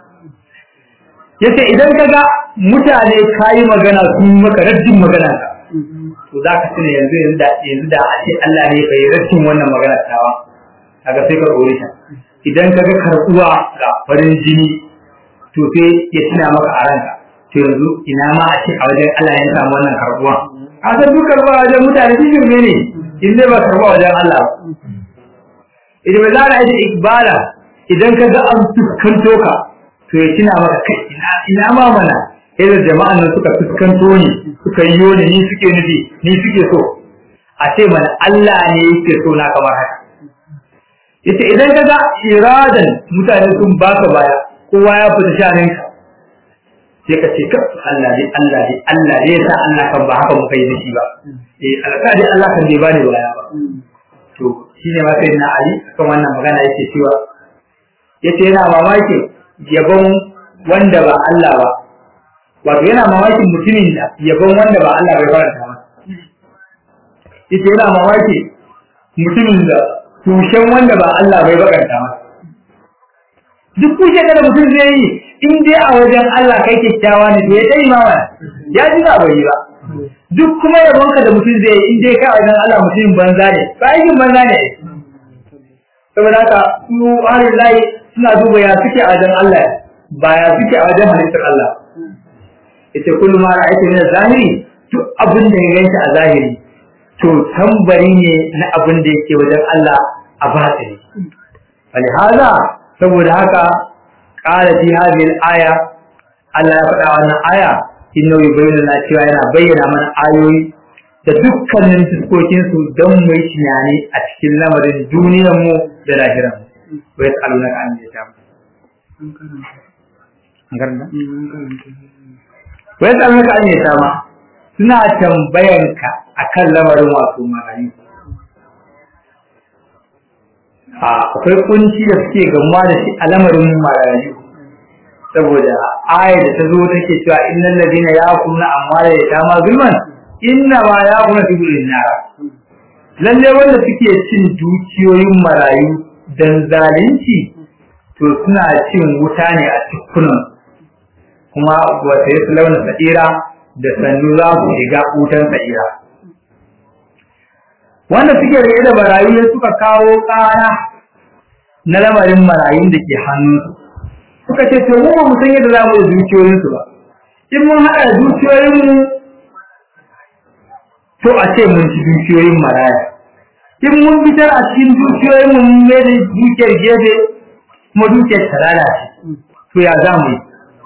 yace idan ka ga mutane kayi magana sun maka raddin magana ka to za ka tuna yanzu yanzu da yanzu da a ce Allah ne bai raddin wannan magana tawa kaga sai ka dore ta idan ka ga karbuwa ga farin jini to sai ya tuna maka a ranka to yanzu ina ma a ce a wajen Allah ya samu wannan karbuwa a san duk karbuwa wajen mutane shi ne ne in dai ba karbuwa wajen Allah idan ba za a yi ikbala idan ka ga an fuskanto ka to ya tuna maka kai ina ina ma mana irin jama'an nan suka fuskanto ni suka yi ni ni suke nufi ni suke so a ce mana Allah ne yake so na kamar haka yace idan ka ga iradan mutane sun baka baya kowa ya fita shanin ka sai ka ce ka Allah dai Allah dai Allah dai yasa Allah kan ba haka muka yi da shi ba eh alƙadi Allah kan bai bani baya ba to shine ma sai na Ali kan wannan magana yake cewa yace yana mamaki yabon wanda ba Allah ba wato yana mamakin mutumin da yabon wanda ba Allah bai faranta masa yace yana mamaki mutumin da tushen wanda ba Allah bai bakanta masa duk kushe da mutum zai yi in dai a wajen Allah kai kyakkyawa ne to ya dai ma ya ji ba bai yi ba duk kuma yabonka da mutum zai yi in dai kai a wajen Allah mutumin banza ne ba aikin banza ne saboda haka su ahlul lahi suna duba ya suke a wajen Allah ba ya suke a wajen halittar Allah ita kullum ma ra'aytu min zahiri duk abin da ya ganta a zahiri to tambari ne na abin da yake wajen Allah a batini wani haza saboda haka ƙara fi hadhihi al-aya Allah ya faɗa wannan aya inna yubayyana na cewa yana bayyana mana ayoyi da dukkanin fuskokin su don mu yi tunani a cikin lamarin duniyar mu da lahiran mu wa yas'alunaka an yasham an karanta wa yas'alunaka an yasham suna tambayanka akan lamarin wato marayu akwai kunci da suke gamuwa da shi a lamarin marayu saboda ayar da ta zo take cewa innal ladina yaquluna amwala yatama zulman inna ma yaquluna fi burin nar lalle wanda suke cin dukiyoyin marayu dan zalunci to suna cin wuta ne a cikunan kuma wata yasu launin sa'ira da sannu za su shiga wutan sa'ira wanda suke rage da marayu ne suka kawo ƙara na lamarin marayun da ke hannunsu suka ce to mu ba mu san yadda za mu da dukiyoyinsu ba in mun haɗa da dukiyoyinmu to a ce mun ci dukiyoyin maraya in mun fitar a cikin dukiyoyinmu mun mai da dukiyar gefe kuma dukiyar ta lalace to ya za mu yi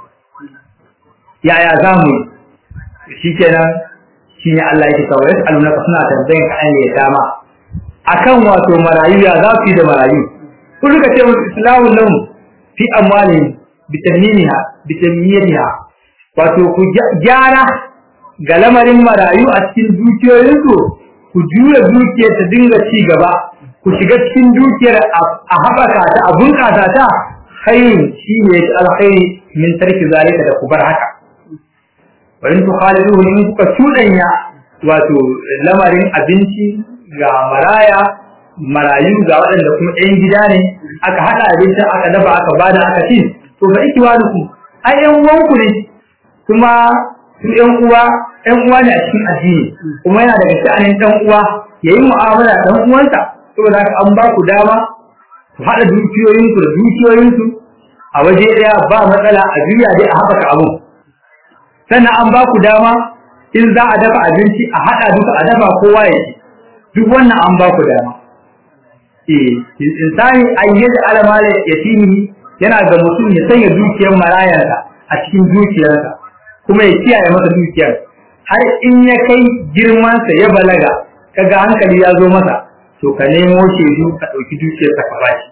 yaya za mu yi shi kenan shi ne Allah yake kawai yasu alunaka suna tambayin ka an yi dama akan wato marayu ya za su yi da marayu kun suka ce musu islamu lahum fi amwalihim bitamimiha bitamiyatiha wato ku gyara ga lamarin marayu a cikin dukiyoyinsu ku juya dukiyar ta dinga ci gaba ku shiga cikin dukiyar a haɓaka ta a bunƙasa ta khairin shi ne alkhairi min tarki zalika da ku bar haka wa in tukhaliduhu in kuka cuɗanya wato lamarin abinci ga maraya marayu ga waɗanda kuma ɗayan gida ne aka haɗa abincin aka dafa aka bada aka ci to fa ikiwanuku ai ƴan uwanku ne kuma su ƴan uwa ƴan uwa ne a cikin addini kuma yana daga sha'anin ɗan uwa yayi mu'amala ɗan uwansa saboda haka an ba ku dama ku haɗa dukiyoyinku da dukiyoyinsu a waje ɗaya ba matsala a juya dai a haɓaka abu sannan an ba ku dama in za a dafa abinci a haɗa duka a dafa kowa ya ci duk wannan an ba ku dama eh insani ayyada alamala yatimi yana ga mutum ya sanya dukiyar marayarsa a cikin dukiyarsa kuma ya kiyaye masa dukiyar har in ya kai girmansa ya balaga kaga hankali ya zo masa to ka nemo shaidu ka ɗauki dukiyarsa ka bashi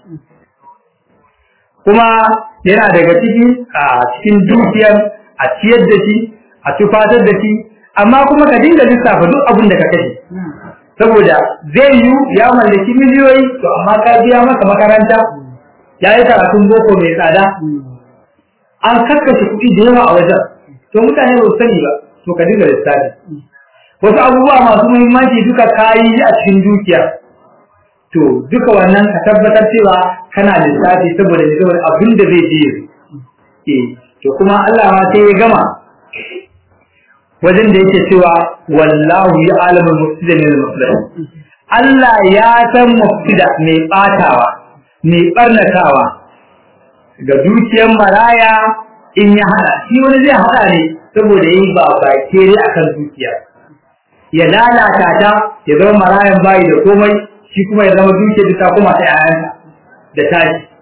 kuma yana daga ciki a cikin dukiyar a ciyar da shi a tufatar da shi amma kuma ka dinga lissafa duk abin da ka kashe saboda zai yi ya mallaki miliyoyi to amma ka biya masa makaranta ya yi karatun boko mai tsada an kakkashe kuɗi da yawa a wajen to mutane ba su sani ba to ka dinga lissafi wasu abubuwa masu muhimmanci duka kayi a cikin dukiya to duka wannan ka tabbatar cewa kana lissafi saboda ne saboda abin da zai je eh to kuma Allah ma sai ya gama wajen da yake cewa wallahu ya alamul mufsida min al Allah ya san mufsida mai batawa mai barnatawa ga dukiyar maraya in ya hada shi wani zai hada ne saboda yi ba bakere akan dukiya ya lalata ta ya zama marayan bayi da komai shi kuma ya zama dukiyar da ta kuma ta yayansa da tashi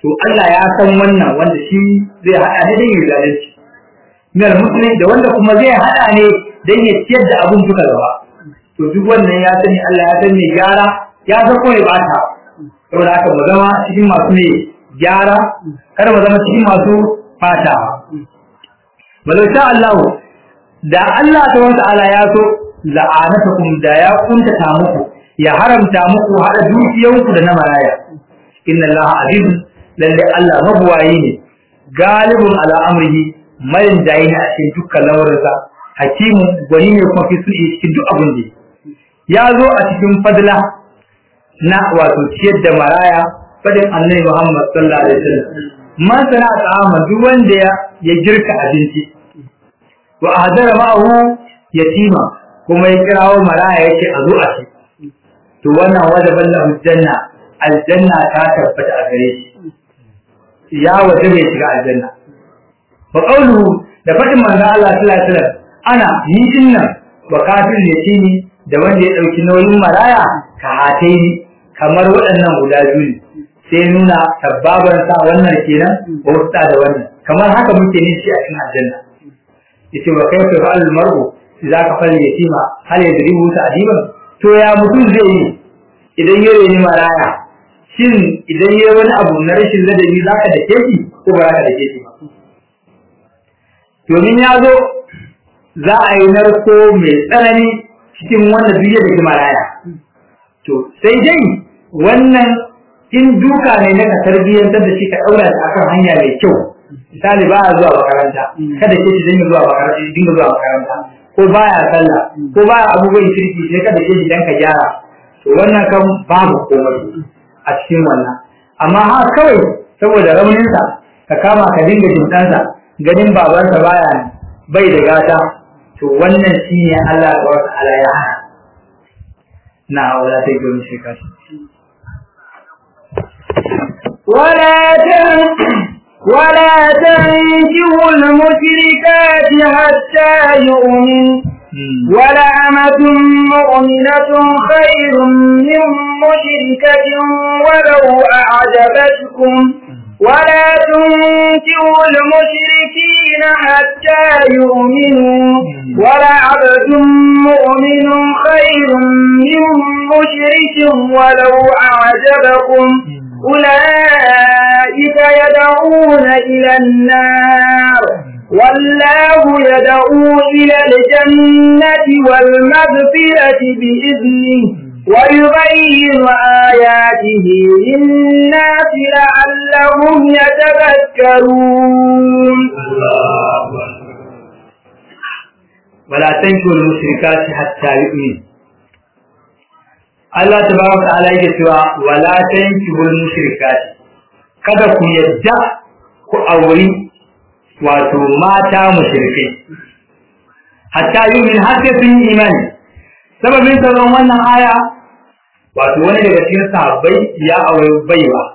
to Allah ya san wannan wanda shi zai hada ne dan ya zalunci minal muslimin da wanda kuma zai hada ne dan ya ciyar da abun duka gaba to duk wannan ya sani Allah ya san me gyara ya san ko ya bata saboda haka mu zama cikin masu ne gyara kada mu zama cikin masu fatawa walau sha Allah da Allah ta wata ala ya so la'anatakum da ya kuntata muku ya haramta muku hada dukiyanku da na maraya inna Allah aziz lalle Allah mabuwayi ne galibun ala amrihi mayin jayi ne a cikin dukkan lamarinsa hakimu gwani ne kuma fi sulhi cikin duk abin da ya zo a cikin fadla na wato ciyar da maraya fadin annabi Muhammad sallallahu alaihi wasallam man sana ta'ama duk wanda ya ya girka abinci wa hadara ma'ahu yatima kuma ya kirawo maraya yace a zo a ci to wannan wajaban lahu janna aljanna ta tabbata a gare shi ya waje bai shiga aljanna wa qawluhu da fadin manzo Allah sallallahu alaihi wasallam ana ni dinnan wa kafir yatimi da wanda ya dauki nauyin maraya ka hataini kamar waɗannan guda biyu ne sai nuna sabbabar sa wannan kenan ko wasta da wannan kamar haka muke ne shi a cikin aljanna yace wa kayfa fa'al mar'u idza ka fal yatima hal yadribu ta'diban to ya mutum zai yi idan ya reni maraya shin idan ya wani abu na rashin ladabi zaka dake shi ko ba zaka dake shi ba domin ya zo za a yi narko mai tsanani cikin wanda duk da maraya to sai dai wannan in duka ne na ka tarbiyyantar da shi ka daura shi akan hanya mai kyau misali ba zuwa makaranta kada ke shi dinga zuwa makaranta dinga zuwa makaranta ko baya sallah ko baya abubuwan kirki sai kada ke shi dan ka gyara to wannan kan babu komai a cikin wannan amma ha kawai saboda rauninsa ka kama ka dinga jintansa ganin babansa baya bai da gata to wannan shine Allah ta wata ala ya hana na wala ta gumi shi kashi ولا تن ولا تنكحوا المشركات حتى يؤمن ولأمة مؤمنة خير من مشركة ولو أعجبتكم ولا تنكحوا المشركين حتى يؤمنوا ولعبد مؤمن خير من مشرك ولو أعجبكم أولئك يدعون إلى النار والله يدعو إلى الجنة والمغفرة بإذنه ويبين آياته للناس لعلهم يتذكرون ولا تنكوا المشركات حتى يؤمنوا Allah tabaraka wa ta'ala yake cewa wala tankihul mushrikati kada ku yadda ku auri wato mata mushrikai hatta yumin har sai sun yi imani sababin sauran wannan aya wato wani daga cikin sahabbai ya aure baiwa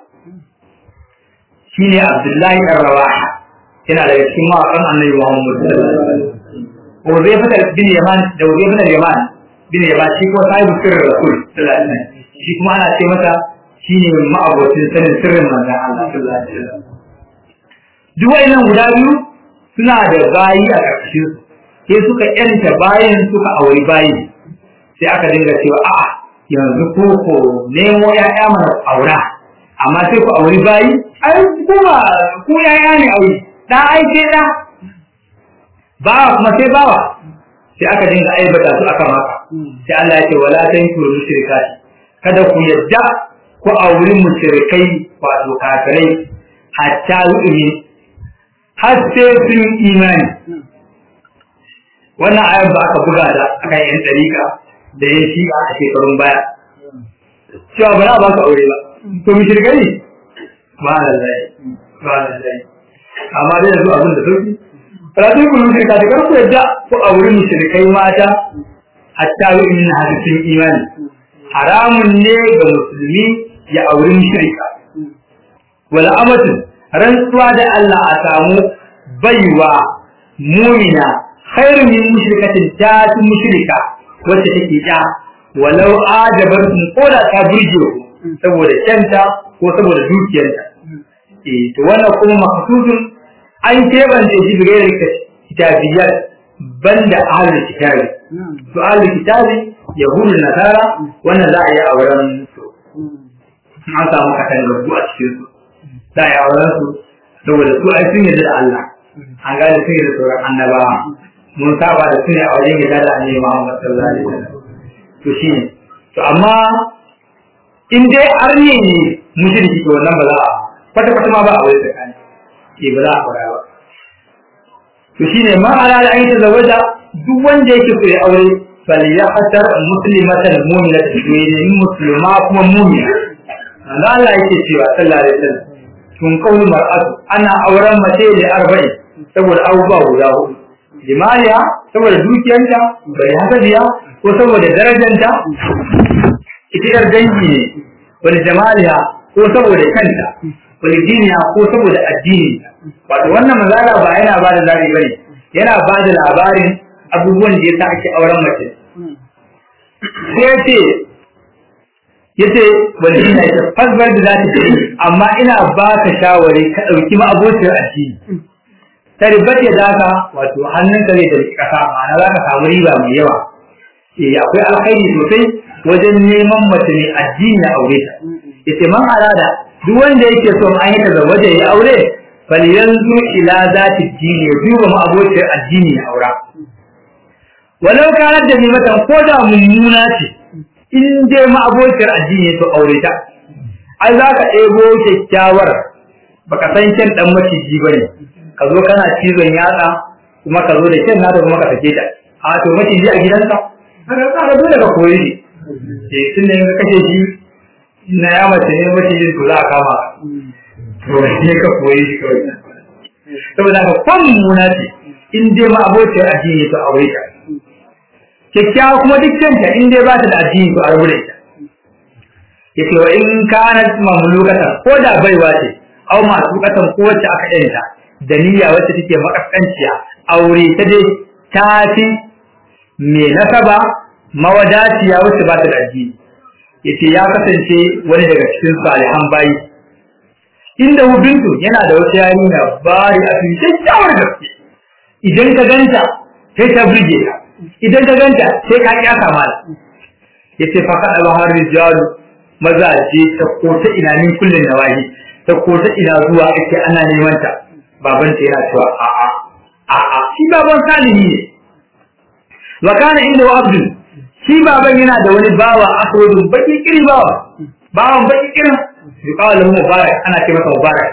shine Abdullahi ɗan Rawaha yana daga cikin mawaƙan Annabi Muhammad sallallahu alaihi wasallam Uzaifa bin Yaman da Uzaifa bin Yaman bin Yaman shi kuma sahibu sirrin Rasul sallallahu alaihi wasallam shi kuma ana ce masa shine ma'abocin sanin sirrin manzon Allah sallallahu alaihi wasallam duk wayannan guda biyu suna da bayi a ƙarshen su sai suka yanta bayan suka auri bayi sai aka dinga cewa a'a yanzu ko ko nemo ya'ya mana aura amma sai ku auri bayi ai kuma ku ya'ya ne aure da ai sai da bawa kuma sai bawa sai aka dinga aibata su akan haka sai Allah ya ce wala tankiru mushrikati kada ku yadda ku auri mushrikai wato kafirai hatta yu'min har sai sun imani wannan ayar ba aka buga da akan yan dariƙa da ya shi a shekarun baya cewa ba za a ba ka aure ba to mushrikai ne ba lallai ba lallai amma dai yanzu abin da sauki Rasul kun mushrika da karku yadda ku auri mushrikai mata hatta yu'minu hadisin imani haramun ne ga musulmi ya auri mushrika wala amatu rantsuwa da Allah a samu baiwa mumina khairu min mushrikatin ta tu mushrika wacce take ta walau ajabatun koda ta burge ku saboda kyanta ko saboda dukiyarta eh to wannan kuma makasusun an kebance shi bigayar kitabiyyar banda ahlul kitabi to ahlul kitabi yahudu nasara wannan za a yi auren su an samu kasan rubu a cikin su za a yi auren su saboda su ai sun yarda da Allah an gane sun yarda sauran annabawa mun saba da su ne a wajen yarda da annabi Muhammad sallallahu alaihi wasallam to shine to amma in dai arne ne mushriki to wannan ba za a kwata kwata ma ba a wai tsakani ke ba za a fara ba to shine ma ala da ayyuka zawaja duk wanda yake so ya aure falyahatar muslimatan mu'minatan to ne musulma kuma mu'mina Allah Allah yake cewa sallallahu alaihi wasallam tun kauli mar'atu ana auren mace da arba'in saboda abubuwa guda hudu limaniya saboda dukiyanta bai hasabiya ko saboda darajanta ita yar dangi ne wani jamaliya ko saboda kanta wani diniya ko saboda addini wato wannan mazala ba yana ba da zabi bane yana ba da labarin abubuwan da yasa ake auren mace sai ya ce yace wani ina ita fasbar da zata ce amma ina ba ka shawari ka ɗauki ma abocin addini tarbat ya daka wato hannunka zai da kasa ma'ana za ka samu riba mai yawa eh akwai alkhairi sosai wajen neman mace mai addini a aure ta yace man arada duk wanda yake son an yi tazawwaje ya aure bal yanzu ila zati dini ya duba ma abocin addini ya aura walau kanat da nimatan ko da mummuna ce in dai ma abocin addini to aure ta ai za ka ɗebo kyakkyawar baka san kyan dan maciji bane ka zo kana cizon yatsa kuma ka zo da kyan nata kuma ka sake ta a to maciji a gidanka haka ka dole ka koyi shi eh tun da ka kashe shi na ya mace ne macijin to za a kama to ne ka koyi shi kawai saboda ka kwan muna ce in dai ma abocin addini to aure ta kyakkyawa kuma duk canta in dai ba ta da addini to a rabu da ita yace wa in kanat mamlukatan ko da baiwa ce aw masu katan ko wacce aka yanta da niyya wacce take makaskanciya aure ta dai ta fi me nasaba mawadaciya wacce ba ta da addini yace ya kasance wani daga cikin salihan bayi inda bintu yana da wata yarinya bari a cikin kyakkyawar gaske idan ka ganta sai ta burge ka idan ka ganta sai ka kyasa mala yace fa kada ba har rijalu mazaje ta ko ta ina min kullun nawahi ta ko ta ina zuwa ake ana neman ta baban ta yana cewa a a a a shi baban salihi ne wa kana inda wa abdul shi baban yana da wani bawa aswadun baki kiri bawa bawan baki kirin yuqalu lahu mubarak ana ce masa mubarak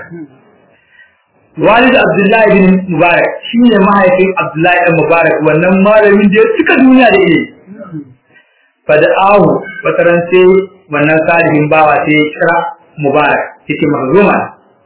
walid abdullahi bin mubarak shine mahaifin abdullahi bin mubarak wannan malamin da ya cika duniya da ilimi fada'ahu wataran sai wannan salihin bawa sai ya kira mubarak yace mahzuma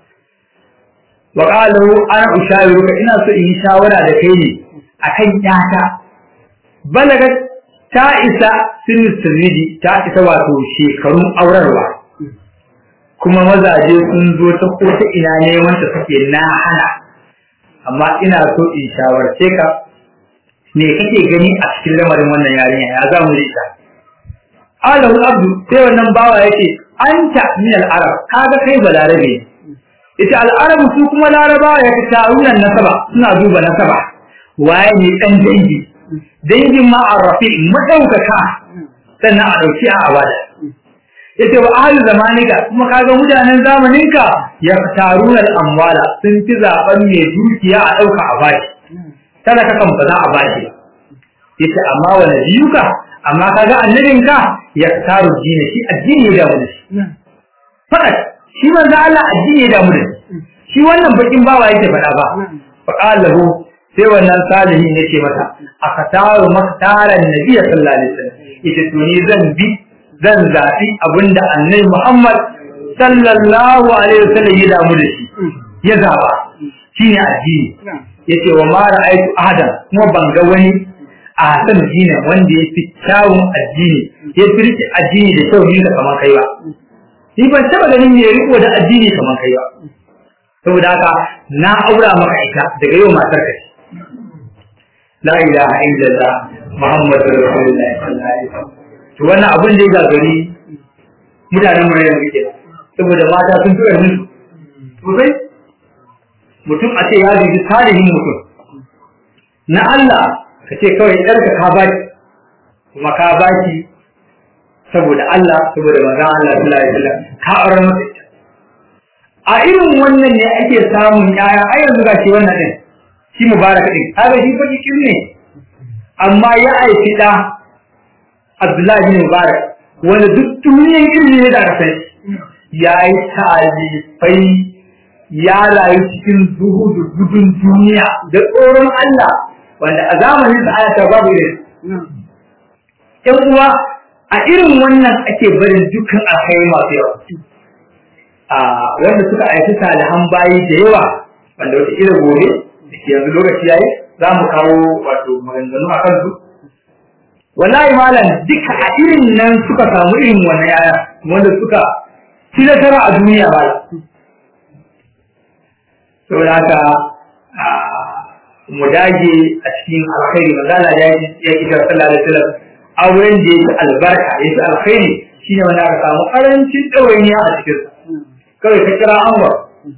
wa qala ana ushawiruka ina so in yi shawara da kai ne akan yata balaga ta isa sinu sirridi ta isa wato shekarun aurarwa kuma mazaje sun zo ta ko ta ina neman ta suke na hana amma ina so in shawarce ka me kake gani a cikin lamarin wannan yarinya ya za mu ita alahu abdu sai wannan bawa yake anta min al-arab kaga kai balarabe ita al-arab su kuma larabawa ya tarunan nasaba suna duba nasaba waye ne dan dangi dangin ma arrafi madaukaka sannan a dauki a abada yace wa ahli zamanika kuma kaga mutanen zamaninka ya taruna al-amwala sun fi zaben mai dukiya a dauka a bashi kada ka kan ba za a bashi yace amma wa nabiyuka amma kaga annabinka ya taru dini shi addini ya damu da shi fara shi manzo Allah addini ya damu da shi shi wannan bakin bawa yake faɗa ba fa qalahu sai wannan salihin yake mata akataru maktaran nabiy sallallahu alaihi wasallam yace to ni zan bi zan zaɓi abinda annabi Muhammad sallallahu alaihi wasallam ya damu da shi ya zaba shine addini yace wa ma ra'aytu ahadan kuma ban ga wani a san dina wanda ya fi kyawun addini ya fi rike addini da kyau ne kamar kai ba ni ban taba ganin me riko da addini kamar kai ba saboda haka na aura maka ita daga yau matar ka la ilaha illallah muhammadur rasulullahi sallallahu alaihi wasallam to wannan abin da ya gagari mutanen mu yanzu ke saboda mata sun fi ƙarfin sosai mutum a ce ya dubi salihin mutum na Allah ka ce kawai ɗarka ka baki kuma ka baki saboda Allah saboda manzon Allah sallallahu alaihi wasallam ka aure masa ita a irin wannan ne ake samun yaya ai yanzu ga shi wannan din shi mubarak din kaga shi fa cikin ne amma ya aiki da Abdullahi bin Mubarak wanda duk duniyar ilimi ne da sai ya yi talifai ya rayu cikin zuhudu gudun duniya da tsoron Allah wanda a zamanin sa ayata babu irin ƴan uwa a irin wannan ake barin dukkan alkhairi masu yawa a wanda suka aiki salihan bayi da yawa wanda wata irin gobe da ke yanzu lokaci yayi za mu kawo wato maganganu a kan su wallahi malam duka a irin nan suka samu irin wannan yaya wanda suka ci nasara a duniya ba saboda haka mu dage a cikin alkhairi manzala ya ya kira sallallahu alaihi wasallam auren da yake albarka yake alkhairi shine wanda aka samu karancin ɗawainiya a cikin kawai ka kira anwar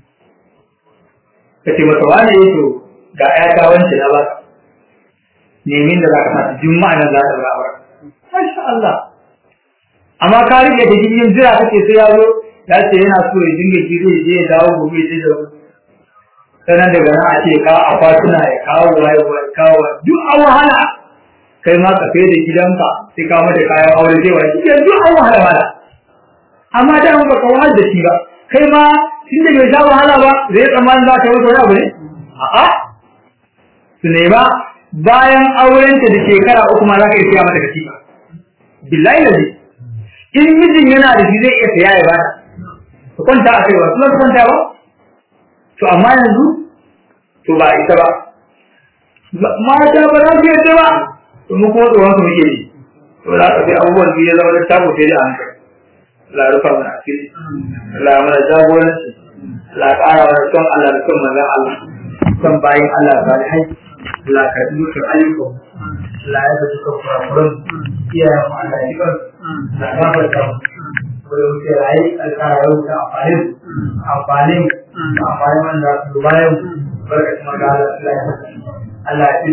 ka ce masa wani ya to ga ƴata wance na ba nemin da za ka sa juma'a nan za ta ba ba masha Allah amma ka rike da jirgin jira kake sai ya zo ya ce yana so ya dinga jiri ya je ya dawo gobe ya je da sanan daga nan a ce ka akwatuna ya kawo waye waye kawo duk an wahala kai ma ka kai da gidanka sai ka mata kayan aure zai wani cikin duk an wahala wahala amma da ba ka wahala da shi ba kai ma tun da bai sha wahala ba zai tsammanin za ka yi wani abu ne a'a su nema bayan aurenta da shekara uku ma za ka iya siya mata katifa billahi lazi in mijin yana da shi zai iya siya ya bata su kwanta a kai ba su su kwanta ba to amma yanzu to ba ita ba mata ba za su yadda ba to mu kuma tsoron su muke yi to za ka sai abubuwan da ya zama da tabo sai da hankali Allah ya rufa mana asiri Allah ya mana jagoranci Allah ya ƙara mana son Allah da son manzon Allah son bayin Allah salihai Allah ka yi dukkan ayyukan Allah ya zaci kan kurakuran iyayen mu Allah ya kan na gafarta mu wanda wuce rayu alƙara yau ta amfani amfani amfani wanda su bayan barkatun magana Allah ya Allah ya